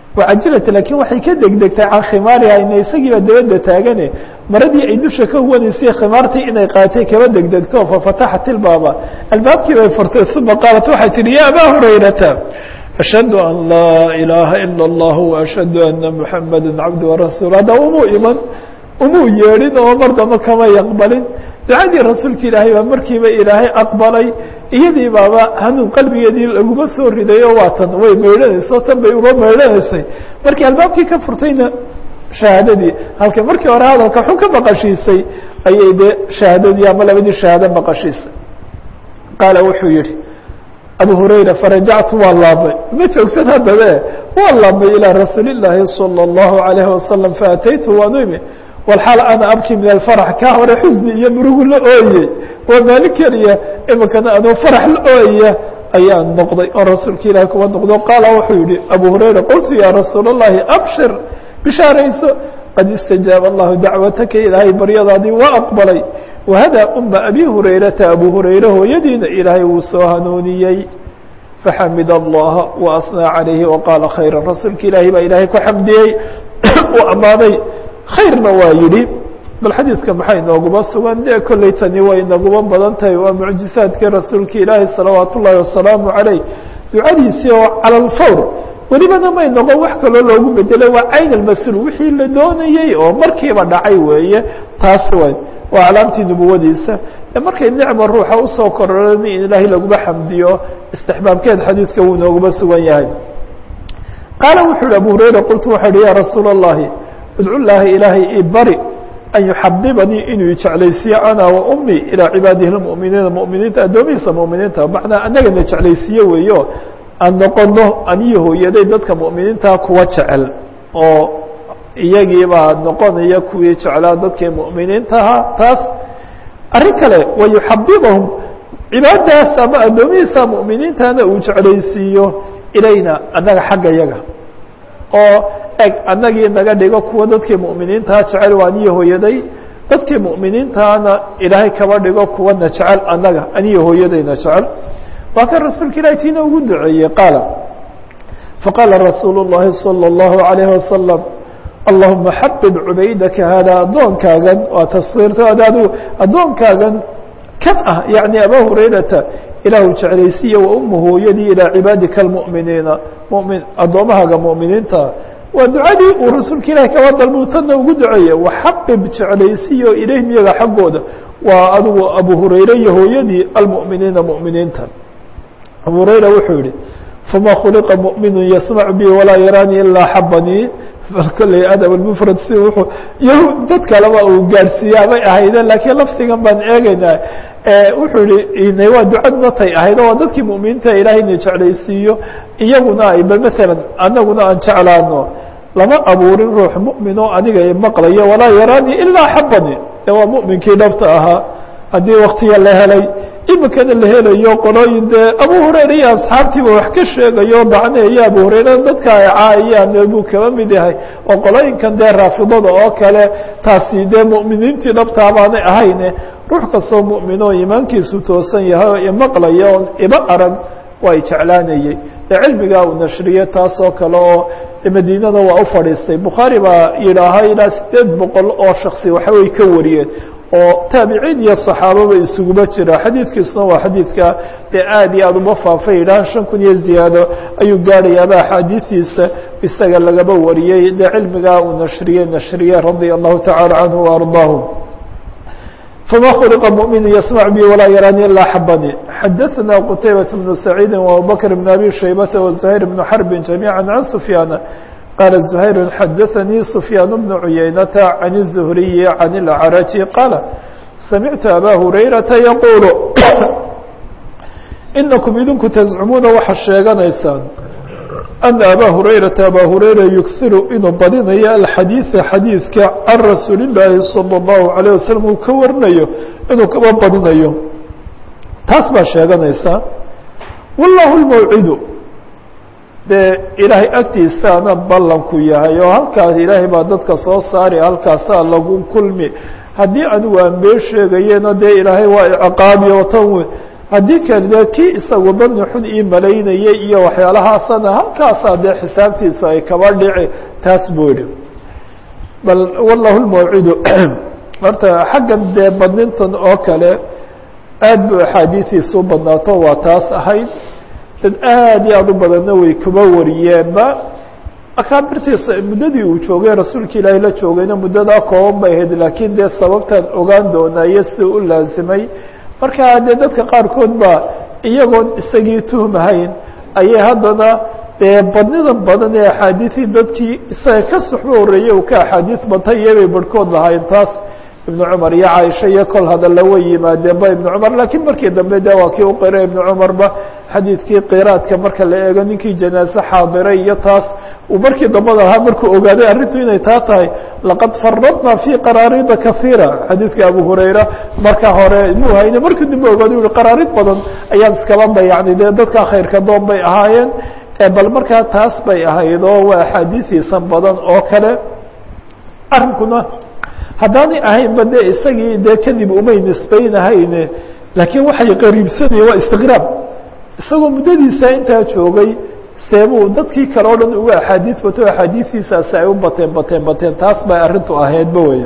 wacajilat laakiin waxay ka degdegtay can khimaariha ina isagiiba dabadda taagane maradii ay dusha ka wanaysay khimaartii inay qaatay kaba degdegto fafataxat ilbaaba albaabkii bay furtay uma qaalat waxay tihi ya abaa hurayrata ashhadu an laa ilaaha ila اllah waashhadu ana muxamada cabdu warasuul hadda umuu iman umuu yeedhin oo mar damba kama yaqbalin ducadii rasuulka ilaahay baa markiiba ilaahay aqbalay iyadii baaba hanuun qalbigeedii laguma soo ridayo waatan way maydhanayso tan bay uga maydhanaysay markii albaabkii ka furtayna shahaadadii halka markii hore hadalka xun ka maqashiisay ayay dee shahaadadii ama labadii shahaado maqashiisay qaala wuxuu yihi abu hurayra farajactu waa laabmay ma joogsan haddabe waa laabmay ilىa rasuuli الlaahi salى الlahu عalayhi wasalam faataytu waanu imi walxaal ana abki min alfarax kaa hore xusni iyo murugu la ooyey waa maalin keliya imikana adoo farax la ooyaya ayaan noqday oo rasuulka ilahi kuwa noqdo qaala wuxuu yihi abu hurayra qultu ya rasuul الlahi abshir bishaarayso qad istajaaba allahu dacwataka ilaahay baryadaadii waa aqbalay wahada uma abi hurayrata abu hurayre hooyadiina ilaahay wuu soo hanuuniyey faxamid allaha waasnaa calayhi waqaala khayra rasuulka ilaahay baa ilaahay ku xamdiyey uu ammaanay khayrna waa yidhi bal xadiidka maxay nooguma sugan dee kolley tani way naguma badan tahay waa mucjisaadkii rasuulka ilaahi salawaat ullaahi wasalaamu calayh ducadiisii oo cala alfawr welibana may noqon wax kaloo loogu bedelay waa cayn almas-uul wixii la doonayey oo markiiba dhacay weeye taas way waa calaamtii nubuwadiisa e markay nicma ruuxa usoo kororani in ilaahay laguma xamdiyo istixbaabkeed xadiidka wuu nooguma sugan yahay qaala wuxuu yihi abu hurayra qultu waxaa ihi ya rasuula اllahi idcu llaahi ilaahay ibari an yuxabibanii inuu jeclaysiiyo ana wa ummi ilaa cibaadihi lmuminiina muminiinta addoomihiisa muminiinta macnaa anagana jeclaysiiye weeyo aan noqono aniyo hooyaday dadka mu'miniintaa kuwa jecel oo iyagiibaa noqonaya kuwii jeclaa dadkii mu'miniintaha taas arrin kale wa yuxabibahum cibaadaas ama addoomihiisa mu'miniintana uu jeclaysiiyo ilayna annaga xagga yaga oo eg annagii naga dhigo kuwa dadkii mu'miniintaha jecel waa aniyo hooyaday dadkii mu'miniintahana ilaahay kaba dhigo kuwana jecel annaga aniyo hooyadayna jecel waa kan rasuulka ilahi tiina ugu duceeyey qaala faqaala rasuulu الlahi salى الlahu عalayه wasalam allahuma xabib cubaydaka hada addoonkaagan waa taskiirta adigu addoonkaagan kan ah yaعni aba hurayrata ilaahu jeclaysiiya wa uma hooyadii ilaa cibaadika اlmuminiina mumin addoommahaaga mu'miniinta waa ducadii uu rasuulka ilahi kaba dalbuu tanna ugu duceeye waxabib jeclaysiiyo ilayhim iyaga xaggooda waa adigu abu hurayre iyo hooyadii almu'miniina mu'miniinta abu hurayra wuxuu yihi fama khuliqa muؤminu yasmac bi walaa yaraani ilaa xabanii kolley adab mfrad si wuuu yahuud dad kaleba uu gaadhsiiyaa bay ahayde laakiin lafdigan baan eegeynaa wuxuu yihi waa ducadna tay ahayd waa dadkii mu'miniinta ilaahayna jeclaysiiyo iyaguna ay bal maalan anaguna aan jeclaano lama abuurin ruux mu'min oo aniga maqlayo walaa yaraani ilaa xabani de waa mu'minkii dhabta ahaa haddii waktiga la helay imikana la helayo qolooyin dee abu hurayra iyo asxaabtiiba wax ka sheegayo dacneeyo abu hurayra dadka ay caayaan buu kaba mid yahay oo qolooyinkan dee raafidada oo kale taasi dee mu'miniintii dhabtaa baanay ahayne ruux kastoo mu'min oo iimaankiisu toosan yahay oo imaqlaya oon iba arag waa y jeclaanayey dee cilmigaa uu nashriyey taas oo kale oo madiinada waa u fadhiistay bukhaari baa yidhaaha ilaa sideed boqol oo shaksi waxaway ka wariyeen oo taabiciin iyo صaxaababa isuguma jira xadiidkiisuna waa xadiidka dee aad iyo aad uma faafay yidhaha shan kun iyo ziyaado ayuu gaadhayaaba axaadiistiisa isaga lagaba wariyey dee cilmigaa uu nashriyey nashriye radia allahu tacala canhu وardaahu fma khuliqa muؤminu yasmc bi walaa yaraani ilaa xabani xadaثna qtaybaة bnu saciidi وabubakr bn abi shaybata وزuhayr bn xarbi جamيعا can sufyaana qال زhayr xadaثnii سfyaan بن عuyaynata عan الزhriyi عan الأcraji qaala samictu abا hurayraةa yquul inakum idinku tزcumuuna waxaad sheeganaysaan أna abا hurayraةa abا hurayra yughiru inuu badinayo alxadiiثa xadiidka can rasuuli الlaahi salى الlahu عalيه waslم uu ka warinayo inuu kaba badinayo taas baa sheeganaysaa wاllah الmawcidu dee ilaahay agtiisaana ballanku yahay oo halkaas ilaahay baa dadka soo saari halkaasaa lagu kulmi haddii anigu aan been sheegayena dee ilaahay waa ciqaabiyo tan haddii kale dee kii isagu dani xun ii malaynayay iyo waxyaalahaasana halkaasaa dee xisaabtiisu ay kaba dhici taas buu yihi bal wallahu lmawcidu horta xaggan dee badnintan oo kale aad bu axaadiidiisu badnaato waa taas ahayd dad aad iyo aad u badanna way kuba wariyeenba akaabirtiisa muddadii uu joogay rasuulka ilaahay la joogayna muddadaa kooban bay ahayd laakiin dee sababtaan ogaan doonaayo si u laasimay marka dee dadka qaarkood ba iyagoon isagii tuhmahayn ayay haddana dee badnidan badan ee axaadiidii dadkii isaga ka suxbo horreeyey uu ka axaadiis batay iyobay barhkood lahayn taas ibnu cumar iyo caaisha iyo kol hadalla way yimaadeen ba ibnu cumar laakiin markii dambe de waa kii u qiray ibnu cumarba xadiidkii qiraadka marka la eego ninkii janaase xaadiray iyo taas uu markii dambada ahaa markuu ogaaday arrintu inay taa tahay laqad faradna fii qaraarida kaiira xadiidka abu hurayra marka hore muu hayne markii dambe ogaada u yihi qaraarid badan ayaan iskaba dayacnay dee dadka khayrka doon bay ahaayeen bal markaa taas bay ahayd oo waa axaadiiiisan badan oo kale arrinkuna haddaanay ahaynba dee isagii dee kadib umay nisbaynahayne laakiin waxay qariibsanaya waa istiqraab isagoo muddadiisa intaa joogay seebuu dadkii kale o dhan uga axaadiis bato axaadiistiisaasi ay u bateen bateen bateen taas bay arrintu ahaydba wey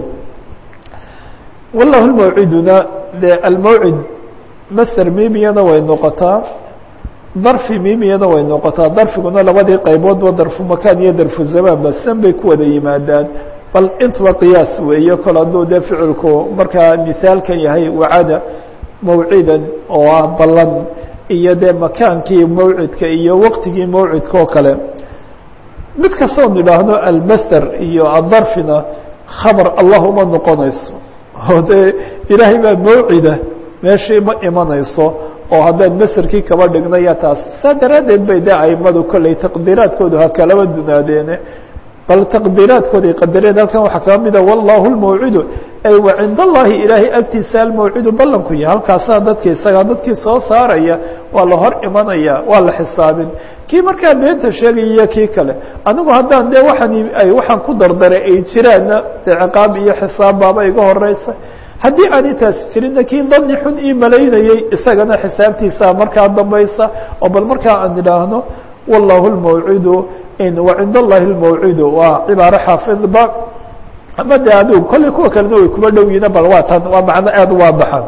wallahu lmawciduna de almawcid master mimiyana way noqotaa darfi mimiyana way noqotaa darfiguna labadii qayboodba darfu makaan iyo darfu zamaan ba san bay ku wada yimaadaan bal intuba qiyaas weeye kol hadduu dee ficilku markaa mihaalkan yahay wacada mawcidan oo ah ballan iyo dee makaankii mawcidka iyo waqtigii mawcidka oo kale mid kastoon idhaahno almaster iyo adarfina khabar allah uma noqonayso oo dee ilaahay baa mawcida meeshii ma imanayso oo haddaan maserkii kaba dhignaya taas saa daraaddeed bay de aimadu kolley taqdiiraadkoodu ha kalaba dunaadeene bal taqdiiraadkooday qadareen halkan waxaa kaa mida wallahu lmawcidu ay wa cinda allahi ilaahay agtiisa almawcidu ballanku yahay halkaasaa dadki isagaa dadkii soo saaraya waa la hor imanaya waa la xisaabin kii markaa beenta sheegaya iyo kii kale anigu haddaan dee waxaan ay waxaan ku dardaray ay jiraanna dee ciqaab iyo xisaab baaba iga horeysa haddii aan intaasi jirinna kii dani xun ii malaynayey isagana xisaabtiisaa markaa dambaysa oo bal markaa aan idhaahno wallahu lmawcidu wacind allahi lmawcidu waa cibaaro xaafidba ama de adigu kolley kuwa kalena way kuma dhow yihiin bal waa tan waa macno aada u waabaxan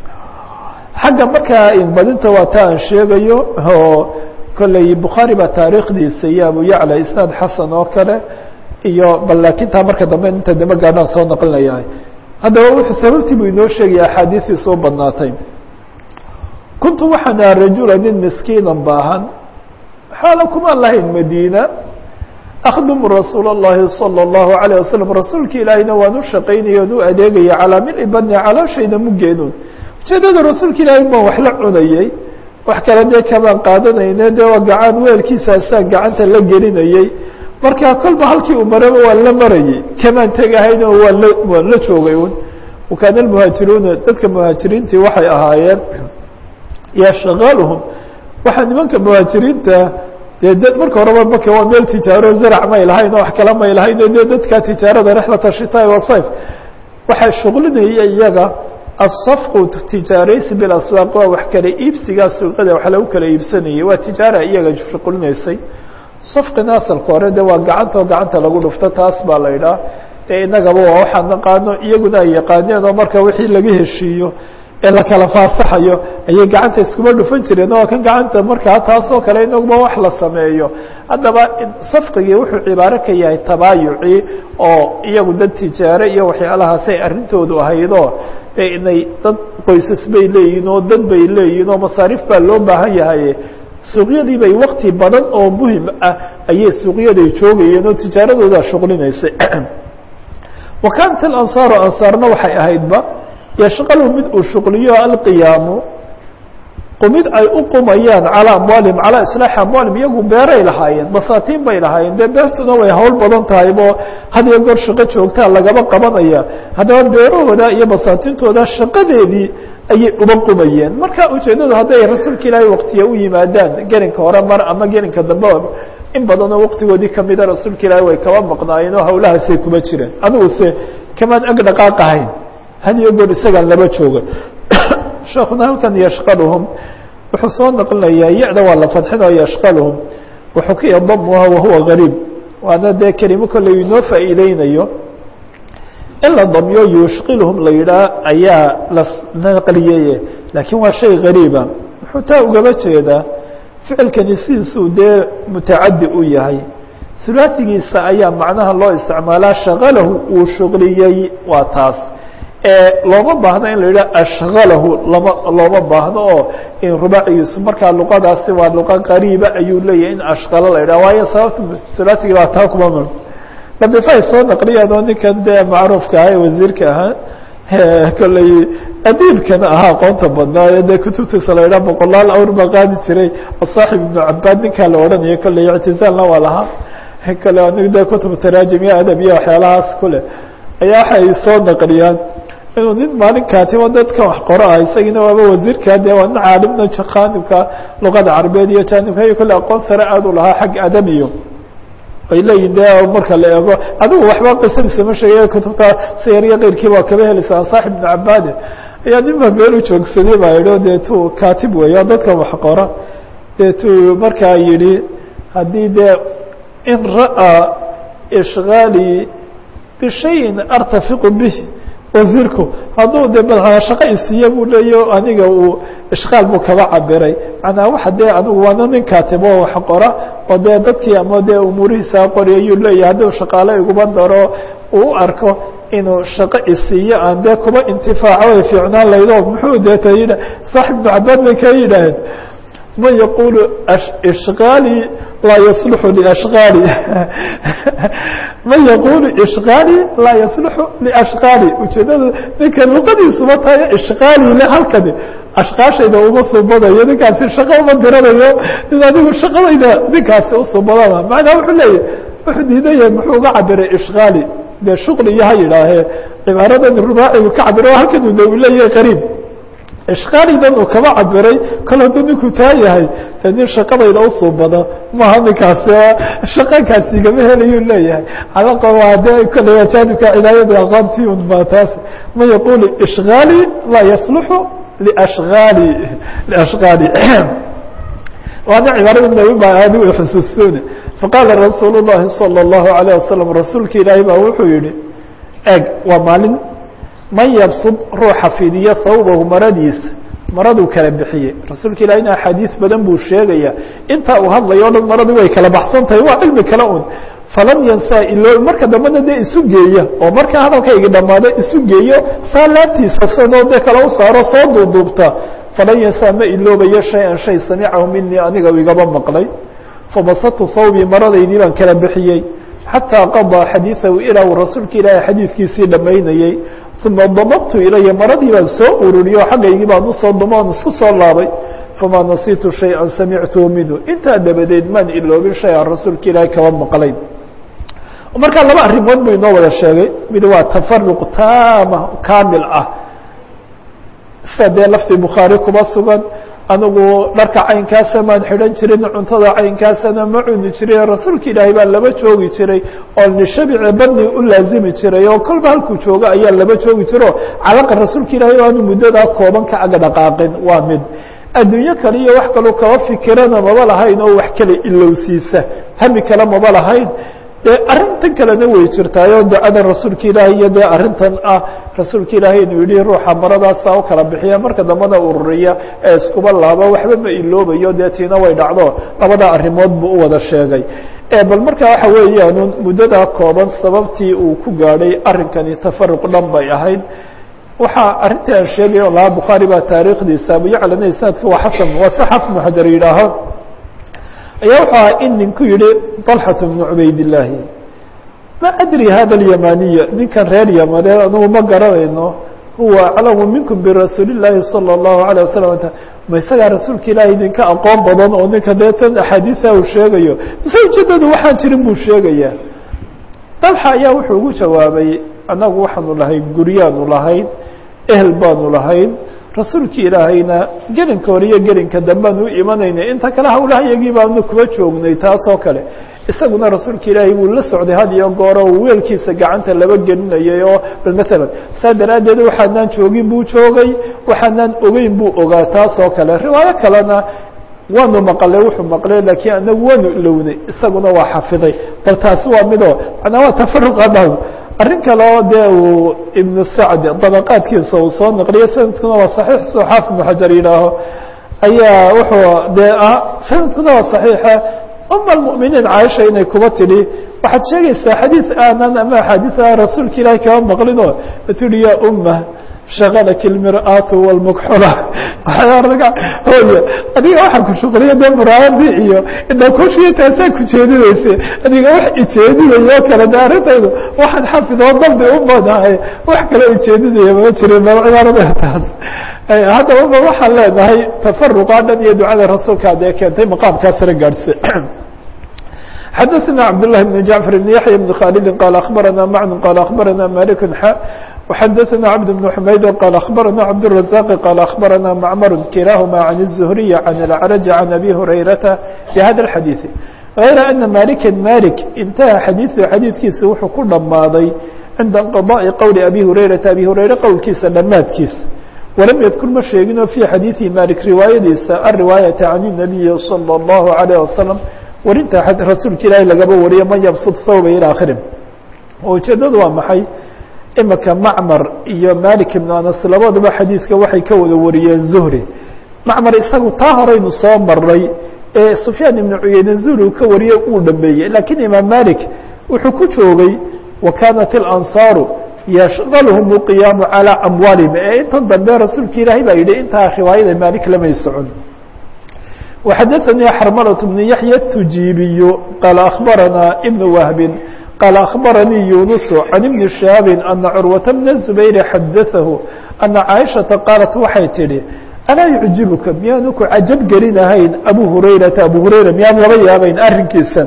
xagga markaa badinta waa ta aan sheegayo oo kolley bukhaari baa taariikhdiisa iyo abu yacla isnaad xasan oo kale iyo bal laakiin taa marka dambe inta dambe gaadhaan soo naqlinayaa haddaba wuxuu sababtii buu inoo sheegaya axaadiistii soo badnaatay kuntu waxaan aha rajula nin miskiinan baahan xaala kumaan lahayn madiina akdmu rasuul الlahi salى الlahu عalيه waslm rasuulka ilaahiyna waan u shaqaynaya on u adeegaya calaa mili badni calooshayda mugeedun ujeedada rasuulka ilaahay baan wax la cunayey wax kale dee kamaan qaadanayne dee waa gacan weelkiisaasaan gacanta la gelinayey marka kolba halkii uu maraba waan la marayey kamaan tegahayno waan la waan la joogay un wakaana muhaajiruuna dadka muhaajiriintii waxay ahaayeen yashqaluhum waxaa nimanka muhaajiriinta dee d marka horeba maka waa meel tijaaro zarac may lahayn oo wax kala may lahayn dee dadka tijaarada rexlata shitaai wasayf waxaa shuqlinaya iyaga asafqu tijaaraysi bilaswaaq waa wax kala iibsigaa suuqada wax lagu kala iibsanayay waa tijaara iyaga shuqlinaysay safqina asalka hore de waa gacanta oo gacanta lagu dhufto taas baa la idhaha dee inagaba waa waxaan naqaano iyaguna ay yaqaaneen oo marka wixii laga heshiiyo ee la kala faasaxayo ayay gacanta iskuma dhufan jireen oo kan gacanta markaa taasoo kale inaguba wax la sameeyo haddaba safqigii wuxuu cibaaro ka yahay tabaayucii oo iyagu dad tijaare iyo waxyaalahaasay arrintoodu ahaydoo de inay dad qoysas bay leeyihin oo dad bay leeyihin oo masaariif baa loo baahan yahay suuqyadii bay wakti badan oo muhim ah ayay suuqyaday joogayeen oo tijaaradoodaa shuqlinaysay wa kaanat alansaaru ansaarna waxay ahaydba yashqalu mid uu shuqliyo alqiyaamu qumid ay u qumayaan calaa amwaalihim calaa islaaxi amwaalihim iyagu beeray lahaayeen basaatiin bay lahaayeen dee beertuna way hawl badan tahay oo had iyo goor shaqo joogtaa lagaba qabanaya haddaba beerahooda iyo basaatiintooda shaqadeedii ayay uba qumayeen marka ujeeddadu hadday rasuulka ilaahay waktiya u yimaadaan gelinka hore mar ama gelinka dambe in badanoo waktigoodii kamida rasuulka ilaahay way kaba maqnaayeen oo hawlahaasay kuma jireen adiguse kamaan ag dhaqaaq ahayn had iyo goor isagaan laba jooga sheekuna halkan yashqaluhum wuxuu soo naqlinayaa ya-da waa la fadxinoo yashqaluhum wuxuu ka yadamuha wahuwa gariib waana dee kelimo kolley inoo faa'iideynayo in la damyo yushqilhum la yidhaah ayaa la naqliyeye laakiin waa shay gariiba wuxuu taa ugaba jeedaa ficilkani sidiisuu dee mutacadi u yahay hulaasigiisa ayaa macnaha loo isticmaalaa shaqalahu uu shuqliyey waa taas looma baahno in la yidhaha ashqalahu lama looma baahno oo in rubaacigiisu markaa luqadaasi waa luqa qariiba ayuu leeyahay in ashqalo la yidhaha waayo sababta hulaasigii baa taa kuma mul ladifaay soo naqliyaan oo ninkan dee macruufka ahaa ee wasiirka ahaa kolley adiibkana ahaa aqoonta badnaayo dee kutubtiisa la yidhaha boqolaal awr baa qaadi jiray oo saaxib ibnu cabaad ninkaa la odhanayo kolley ictizaalna waa lahaa kale anig dee kutub taraajim iyo adab iyo waxyaalahaas kule ayaa waxay soo naqliyaan inuu nin maalin kaatibo dadka wax qoro ah isagiina waaba wasiirka dee waa nin caalimna jaanibka luqada carabeed iyo jaanibka iyo kolle aqoon sare aad u lahaa xag adam iyo ay leeyihin de marka la eego adigu waxba qisadiisa ma sheegay kutubta siyar iyo keyrkii baa kaba helaysaa saaxib ibnu cabaade ayaa nin baa meel u joogsaday baa idho dee tu katib weeya dadka wax qora dee tu markaa yidhi haddii dee in ra'aa ishgaali bishayin artafiqu bih wasiirku hadduu de madaxa shaqo isiiye buu leeyo aniga uu ishqaal buu kaba cabiray manaa waxa dee adigu waana nin kaatibo wax qora oo dee dadkii ama dee umuurihiisa qori ayuu leeyahay hadduu shaqaale iguma daro uu u arko inuu shaqo isiiyo aan dee kuba intifaaco way fiicnaan laydo muxuu deeta yidha saaxib ibnu cabaad bay ka yidhaaheen man yaqulu ishqaali laa yasluxu liashqaali man yaqulu ishqaali laa yasluxu liashqaali ujeedada ninka luqadiisuba tahay ishqaali le halkani ashqaashayda uma subadayo ninkaasi shaqo uma diranayo in adigu shaqadayda ninkaasi usubadana macnaa wuxuu leeyahy wuxuu diidan yahay muxuu uga cabiray ishqaali dee shuqli iyo ha yidhaahee cibaaradan rubaacigu ka cabiro halkan u leeyahay qariib ishqaalidan uu kaba cabiray kol hadduu ninku taa yahay de nin shaqadayda usubado maaha ninkaasi shaqankaasi igama helayuu leeyahay calaqa waa dee kolley ajaanibka cilaayada aqoontii un baa taas man yaqulu ishqaali laa yasluxu liashqaali liashqaali waana cibaarada nabi baa aadi way xusuusoone faqaala rasuul llahi salى اllahu alayه wasalam rasuulka ilaahay baa wuxuu yihi eg waa maalin man yabsud ruuxa fidiyo hawbahu maradiisa maraduu kala bixiyey rasuulka ilahina axaadiis badan buu sheegaya intaa uu hadlayo o dhan maradii way kala baxsan tahay waa cilmi kale un falam yansaa ilo marka dambena dee isu geeya oo markaa hadalkaygi dhammaado isu geeyo saa laabtiisa sanoo dee kale u saaro soo duuduubta falan yansaa ma iloobayo shay-an shay samicahu minii aniga igaba maqlay fabasatu hawbii maradaydii baan kala bixiyey xataa qadaa xadiiثahu ilaa uu rasuulka ilaahay xadiidkiisii dhammaynayey uma damabtu ilaya maradii baan soo ururiyo xaggaygii baan usoo dumoon isku soo laabay famaa nasiitu shayئa samictuhu minhu intaa dabadeed maan iloobin shay aan rasuulka ilaahay kaba maqlayn markaa laba arrimood buu inoo wada sheegay mid waa tafaruq taama kaamil ah sida dee laftii bukhaari kuma sugan anigu dharka caynkaasa maan xidhan jirin cuntada caynkaasana ma cuni jirin rasuulka ilaahay baa laba joogi jiray oo lishabici badni u laazimi jiray oo kolba halkuu joogo ayaa laba joogi jiro calaqa rasuulka ilaahay aanu muddadaa kooban ka aga dhaqaaqin waa mid adduunyo kale iyo wax kaloo kaba fikirana maba lahayn oo wax kale ilowsiisa hami kale maba lahayn dee arrintan kalena way jirtaayo ducada rasuulka ilaahay iyo dee arrintan ah rasuulka ilaahay inuu yihi ruuxa maradaasa u kala bixiya marka dambana ururiya ee iskuba laabo waxba ma iloobayo dee tiina way dhacdo labada arrimood buu u wada sheegay bal marka waxa weeyaan muddadaa kooban sababtii uu ku gaadhay arrinkani tafaruq dhan bay ahayd waxaa arrintii aan sheegay o lahaa bukhaari baa taariikhdiisa abuyaclana isnaadka waa xasan waa saxaf ibnu xajar yidhaaho ayaa wuxuu ahaa in ninku yihi طalxaة bnu cubaydillaahi ma adri hada اlyamaniya ninkan reer yamaneed anugu ma garanayno huwa aclamu minkum birasuuli الlahi salى الlahu عalيه wasalam ma isagaa rasuulka ilaahay idinka aqoon badan oo ninka dee tan axaadiisa uu sheegayo mise ujeedadu waxaan jirin buu sheegaya dalxa ayaa wuxuu ugu jawaabay annagu waxaanu lahayn guryaanu lahayn ehel baanu lahayn rasuulki ilaahayna gelinka hore iyo gelinka dambean u imanayna inta kale hawlaha yagii baanu kuba joognay taasoo kale isaguna rasuulka ilaahay wuu la socday had iyo gooro uu weelkiisa gacanta laba gelinayay oo bal maalan saa daraaddeed waxaanaan joogin buu joogay waxaanaan ogeyn buu ogaa taas oo kale riwaayo kalena waanu maqlay wuxuu maqlay laakiin anagu waanu ilownay isaguna waa xafiday bal taasi waa midoo macnaa waa tafaruqa dhow arrin kale oo dee uu ibnu sacd dabaqaadkiisa uu soo naqliyo sanadkuna waa saxiix soo xaafid ibnu xajar yidhaaho ayaa wuxuu dee sanadkuna waa saxiixa uma almu'miniin caaisha inay kuba tidhi waxaad sheegaysaa xadiid aanan ama axaadiis aan rasuulka ilaahi kaba maqlinoo tihi ya umma shakalaki اlmir'aatu wاlmukxula hooy adiga waxaa ku shuqliya dee muraayadii iyo indhakushiyo taasaa ku jeedinaysa adiga wax ijeedinayo kale de arrintaydu waxaan xafid oo dabdi u badahay wax kale ijeedinaya ma jirin bal cibaarada taas haddaba ba waxaan leenahay tafaruqa dhan iyo ducada rasuulka dee keentay maqaamkaasna gaadhse xadaثna cabdاللahi بن jaعفر بن yaحyى بن khالد qال أخbarana mعن qال أخbarana mالك ح وxadaثna cبد بن حmayd qال أخbarana cبدالرزاq qال أخbarana mcmr kilahma عن الزهري عن الأعرج عن أbي هurayرaةa بhada الxadيiث غayra أنa malika malik intaha xadiiثu xadiidkiisa wuxuu ku dhamaaday cinda انqضاءi qowli abi هurayرaةa abi hurayre qowlkiisa dhamaadkiisa walam ydkur ma sheegino fي xadiiثi malik riwaayadiisa الriwaayaةa عan النabiyi slى الlaه عليه وasلم warinta rasuulka ilaahi lagaba wariyo man yabsud thawba ilى akhiri oo ujeedadu waa maxay imika macmar iyo malik ibnu anas labaduba xadiidka waxay ka wada wariyeen zuhri macmar isagu taa horeynu soo maray ee sufyaan ibnu cuyeyne zuhri uu ka wariye uu dhameeyey lakiin imaam malik wuxuu ku joogay wa kanat اlansaaru yashqalhum اqiyaamu calىa amwaalihim ee intan dambe rasuulka ilaahay baa yidhi intaa riwaayada malik lamay socon وxadثnي xrmلة بن yaحyى التujiibiy qال أخbarana بن وهب qال أخbarnيi يuنس عن بن شhهاaب أنa cروة بن الزبير xadaثahu أنa cاaشhaةa qاaلت waxay tidhi alاa يعجibka miyaanu ku cajab gelinahayn abu هurayرaةa abu هurayra miyaan laba yaabayn arrinkiisan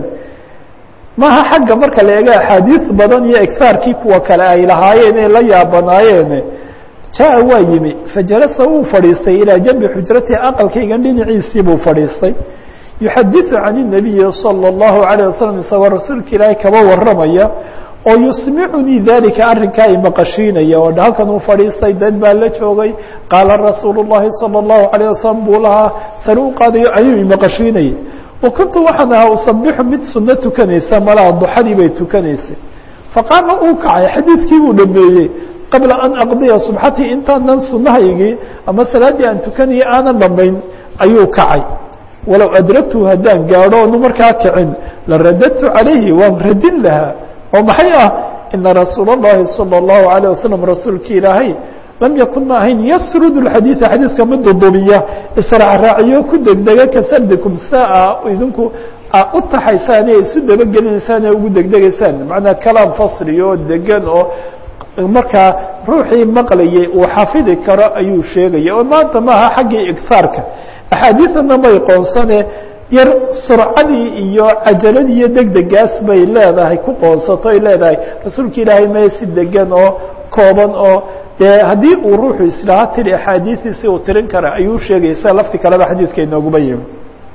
maha xagga marka la eega أxaadiiث badan iyo egtaarkii kuwa kale ay lahaayeen ee la yaabanaayeen jaa waa yimi fajalasa wuu fadhiistay ilىa janbi xujratihi aqalkaygan dhinaciisii buu fadhiistay yuxadiثu can الnabiyi salى الlahu عalيه wasalam isagoo rasuulka ilaahay kaba waramaya oo yusmicunii dalika arrinkaa imaqashiinaya oo halkan uu fadhiistay dad baa la joogay qaala rasuulu الlahi salى الlahu عalيه wasalam buu lahaa sare u qaadayo ayuu imaqashiinayay wa kuntu waxaan ahaa usabixu mid suno tukanaysa malaa duxadii bay tukanaysay faqaama uu kacay xadiidkii buu dhameeyey qabla an aqdiya subxatii intaanan sunahaygii ama salaaddii aan tukanayay aanan dhamayn ayuu kacay walow adragtuhu haddaan gaadho onu markaa kicin la radadtu calayhi waan radin lahaa oo maxay ah ina rasuula اllahi salى اllahu عalيه wasalam rasuulki ilaahay lam yakun ma ahayn yasrud اxadiiثa xadiidka mid dudubiya israacraaciyo ku degdega kasardikum saa idinku u taxaysaan ee isu dabagelinaysaan ee ugu degdegaysaan macnaa kalaam fasli oo degan oo markaa ruuxii maqlayay uu xafidi karo ayuu sheegaya oo maanta maaha xaggii igtaarka axaadiidana may qoonsane yar surcadii iyo cajaladii iyo degdegaas bay leedahay ku qoonsato ay leedahay rasuulka ilaahay mee si degan oo kooban oo dee haddii uu ruuxu islaaha tiri axaadiidiisi uu tirin kara ayuu sheegaya sida lafti kaleba xadiidka inooguma yimi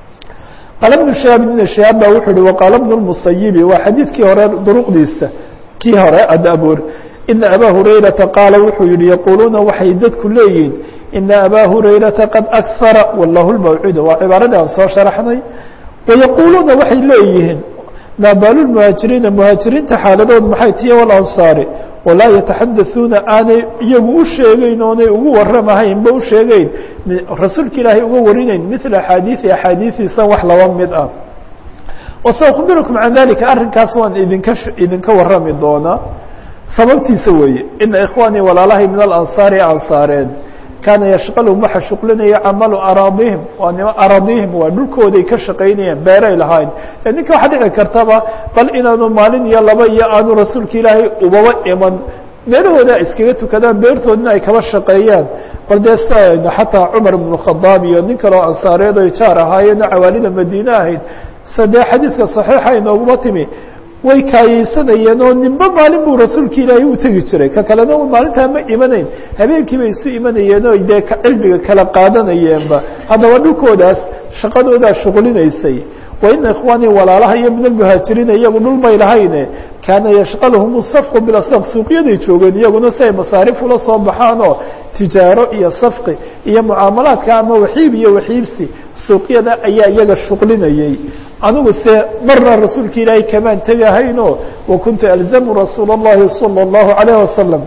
qaala bnu shahaab ibn shahaab ba wuxuu uhi waqaala bnu lmusayibi waa xadiidkii hore duruqdiisa kii hore adaboor ina abaa hurayrata qaala wuxuu yihi yaquuluuna waxay dadku leeyihiin ina abaa hurayrata qad akhara wallahu lmawcuuda waa cibaaradii aan soo sharaxnay wayaquuluuna waxay leeyihiin maa baalu lmuhaajiriina muhaajiriinta xaaladood maxay tiya walansaari walaa yataxadauuna aanay iyagu u sheegeyn oonay ugu waramahaynba u sheegeyn rasuulka ilaahay uga warinayn mila axaadiii axaadiiiisa wax laba mid ah wasaukbirukum can dalika arrinkaas waan idinka idinka warami doonaa sababtiisa weeye ina ikhwaanii walaalahay min alansaari ansaareed kaana yashqalhum waxa shuqlinaya camalu araadihim waa nima araadihim waa dhulkooday ka shaqaynayeen beeray lahayn ninka waxaa dhici kartaba bal inaanu maalin iyo laba iyo aanu rasuulka ilaahay ubaba iman meelahooda iskaga tukadaan beertoodina ay kaba shaqeeyaan bal dee sia xataa cumar ibnu khadaab iyo nin kaleo ansaareed oy jaar ahaayeenna cawaalida madiine ahayd sadee xadiidka saxiixa inooguma timi way kaayeysanayeen oo ninba maalin buu rasuulka ilaahay u tegi jiray ka kalena maalintaa ma imanayn habeenkii bay isu imanayeen oo dee cilmiga kala qaadanayeenba haddaba dhulkoodaas shaqadoodaa shuqlinaysay wa ina ikhwaanii walaalaha iyo min almuhaajiriina iyagu dhul may lahayne kaana yashqalhum safqu bilasaq suuqyaday joogeen iyaguna si ay masaarif ula soo baxaanoo tijaaro iyo safqi iyo mucaamalaadka ama waxiib iyo waxiibsi suuqyada ayaa iyaga shuqlinayay anigu se marna rasuulka ilaahay kamaan tegahayno wa kuntu alzamu rasuula اllahi salى اllahu alayh wasalam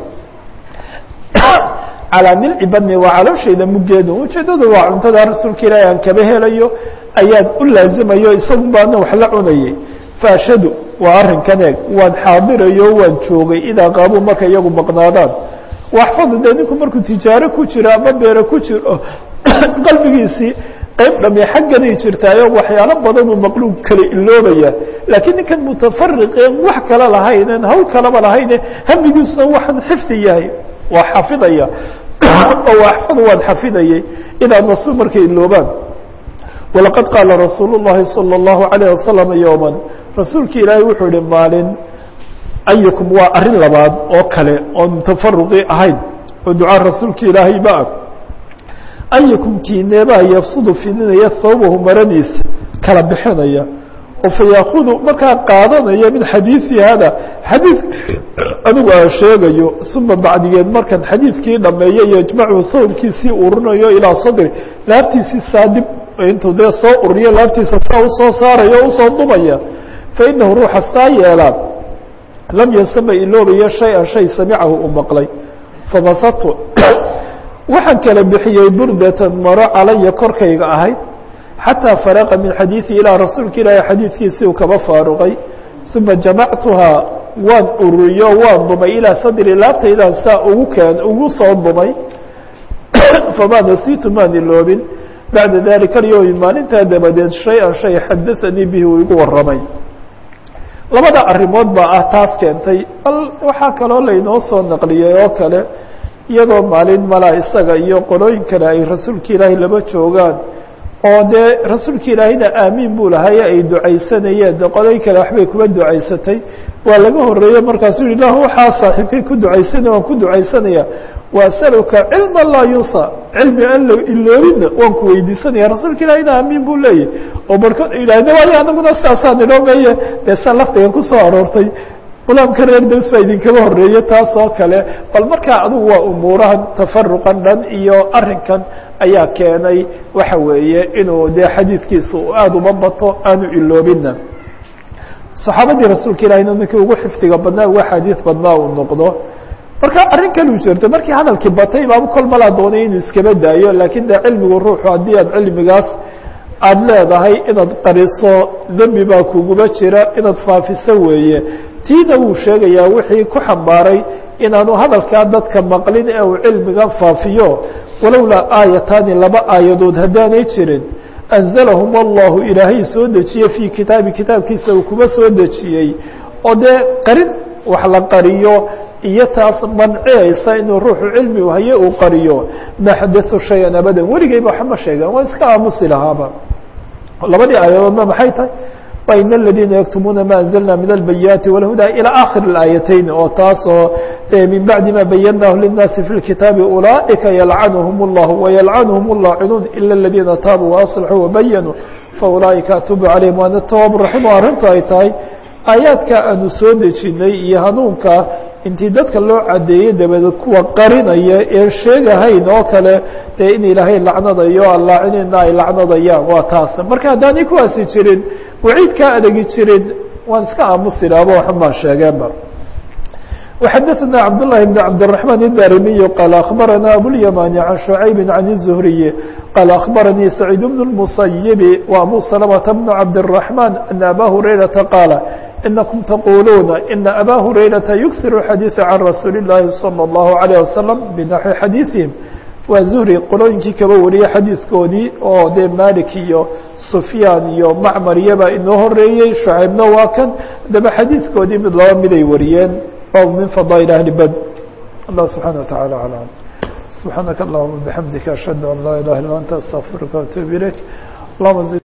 calaa milci badni waa calooshayda muggeedu ujeedadu waa cuntada rasuulka ilaahay aan kaba helayo ayaan u laazimayo isagu baana wax la cunayay faashadu waa arrinkan eeg waan xaadirayo waan joogay idaa qaabuu marka iyagu maqnaadaan waxfadu dee ninku markuu tijaaro ku jiro ama beero ku jiro qalbigiisii qayb dhami xagganay jirtaayo waxyaalo badanuu maqluub kala iloobaya laakiin ninkan mutafariqeen wax kala lahaynen hawl kalaba lahayne hamigiisuna waxaan xifdi yahay waa xafidaya oo axfadu waan xafidayay idaa nasuu markay iloobaan walaqad qaala rasuulu الlahi salى الlahu عalيه wasalam yowma rasuulki ilaahay wuxuu yihi maalin ayukum waa arrin labaad oo kale oon tafaruqi ahayn oo ducaa rasuulka ilaahay ba ah ayukum kiineebaa yafsudu fidinaya thawbahu maradiisa kala bixinaya oo fayaakudu markaa qaadanaya min xadiidi hada xadiid anigu aan sheegayo uma bacdigeed markan xadiidkii dhameeyo yajmacu thawbkiisii urinayo ilaa sadri laabtiisii saadib intuu dee soo ururiyo laabtiisa saa usoo saaraya o usoo dumaya fainahu ruuxa saa yeelaa lam yansama iloobayo shay-an shay samicahu uu maqlay famasatu waxaan kala bixiyey burdatan maro calaya korkayga ahayd xataa faraqa min xadiidi ilaa rasuulka ilaahi xadiidkiisii uu kaba faaruqay uma jamactuhaa waan ururiyo waan dumay ilaa sadri laabtaydaan saa ugu keen ugu soo dumay famaa nasiitu maan iloobin bacda dalika alyowmi maalintaa dabadeed shay-an shay xadaanii bihi uu igu warramay labada arrimood baa ah taas keentay bal waxaa kaloo laynoo soo naqliyey oo kale iyadoo maalin malaa isaga iyo qolooyin kale ay rasuulka ilaahay laba joogaan oo dee rasuulka ilaahayna aamiin buu lahaye ay ducaysanayeen de qolooyin kale waxbay kuba ducaysatay waa laga horeeye markaasuu yihi lah waxaa saaxiibkay ku ducaysanaya waan ku ducaysanaya waasaluka cilma laa yusa cilmi aan la iloobina waan ku weydiisanaya rasuulka ilaahayna aamiin buu leeyahy oo barkood yidhahde waayo anaguna sidaasaan inoo meeye dee saa laftiga kusoo aroortay gulaamka reer daws baa idinkaba horeeye taas oo kale bal markaa adugu waa umuurahan tafaruqan dhan iyo arrinkan ayaa keenay waxa weeye inuu dee xadiidkiisa aada uma bato aanu iloobina saxaabadii rasuulka ilahina ninkii ugu xifdiga badnaa ugu xadiid badnaa uu noqdo marka arrin kaluu jirta markii hadalkii batay baaba kol malaa doonay inuu iskaba daayo laakiin de cilmigu ruuxu haddii aad cilmigaas aada leedahay inaad qariso dembi baa kuguba jira inaad faafiso weeye tiina wuu sheegayaa wixii ku xambaaray inaanu hadalkaa dadka maqlin ee uu cilmiga faafiyo walowlaa aayataani laba aayadood haddaanay jirin anzalahum allahu ilaahay soo dejiye fii kitaabi kitaabkiisa uu kuba soo dejiyey oo dee qarin wax la qariyo iyo taas manciyaysa inuu ruuxu cilmi haye uu qariyo ma xadatu shayan abadan weligeyba waxma sheegaan waa iska aamusi lahaaba labadii aayadoodna maxay tahay in الذيina يكتموuna ma أنزلna min البياti والهudى إلى آkhر الآيتين oo taasoo min baعdi ma bayنah للناasi في الكitaabi أuلئika يلعنهم الله ويلعنهم اللاaciنuun إلا الذيina taabوا وأصلحوا وبينوا فأuلئika أتوب عaليهم waana التواب الرaحيم o arrintu ay tahay aayaadka aanu soo dejinay iyo hanuunka intii dadka loo cadeeyey dabadeed kuwa qarinaya ee sheegahayn oo kale dee in ilaahay lacnadayo allaacinina ay lacnadayaan waa taas marka haddaanay kuwaasi jirin waciidkaa adegi jirin waan iska aamusi laaba waxumaan sheegeenba وxadثna cبداللahi بن cبدالرحمن الdاrmiي qال أخبرnا أبواليماني عن شعيب عن الزهري qال أخبرني سعيد بن المصيب وأبو سلمة بن عبدالرحمن أن أbا هريرةa qاaل إنكم تقuلuuna إن أbا هريرةa يكثر الحadيث عن رasuuل اللahi صلى الله عليه وسلم بنحو xadيiثهم waa zuhri qolooyinkii kaba wariyey xadiidkoodii oo dee malik iyo sufyaan iyo macmar iyaba inoo horeeyey shucaybna waa kan daba xadiidkoodii mid laba miday wariyeen bab min fadaail ahli bad allah subxaana wataعala alam subxaanaka allahuma bixamdika ashhadu an laa ilaha illa anta astaqfiruka وatuub ilayk allahuma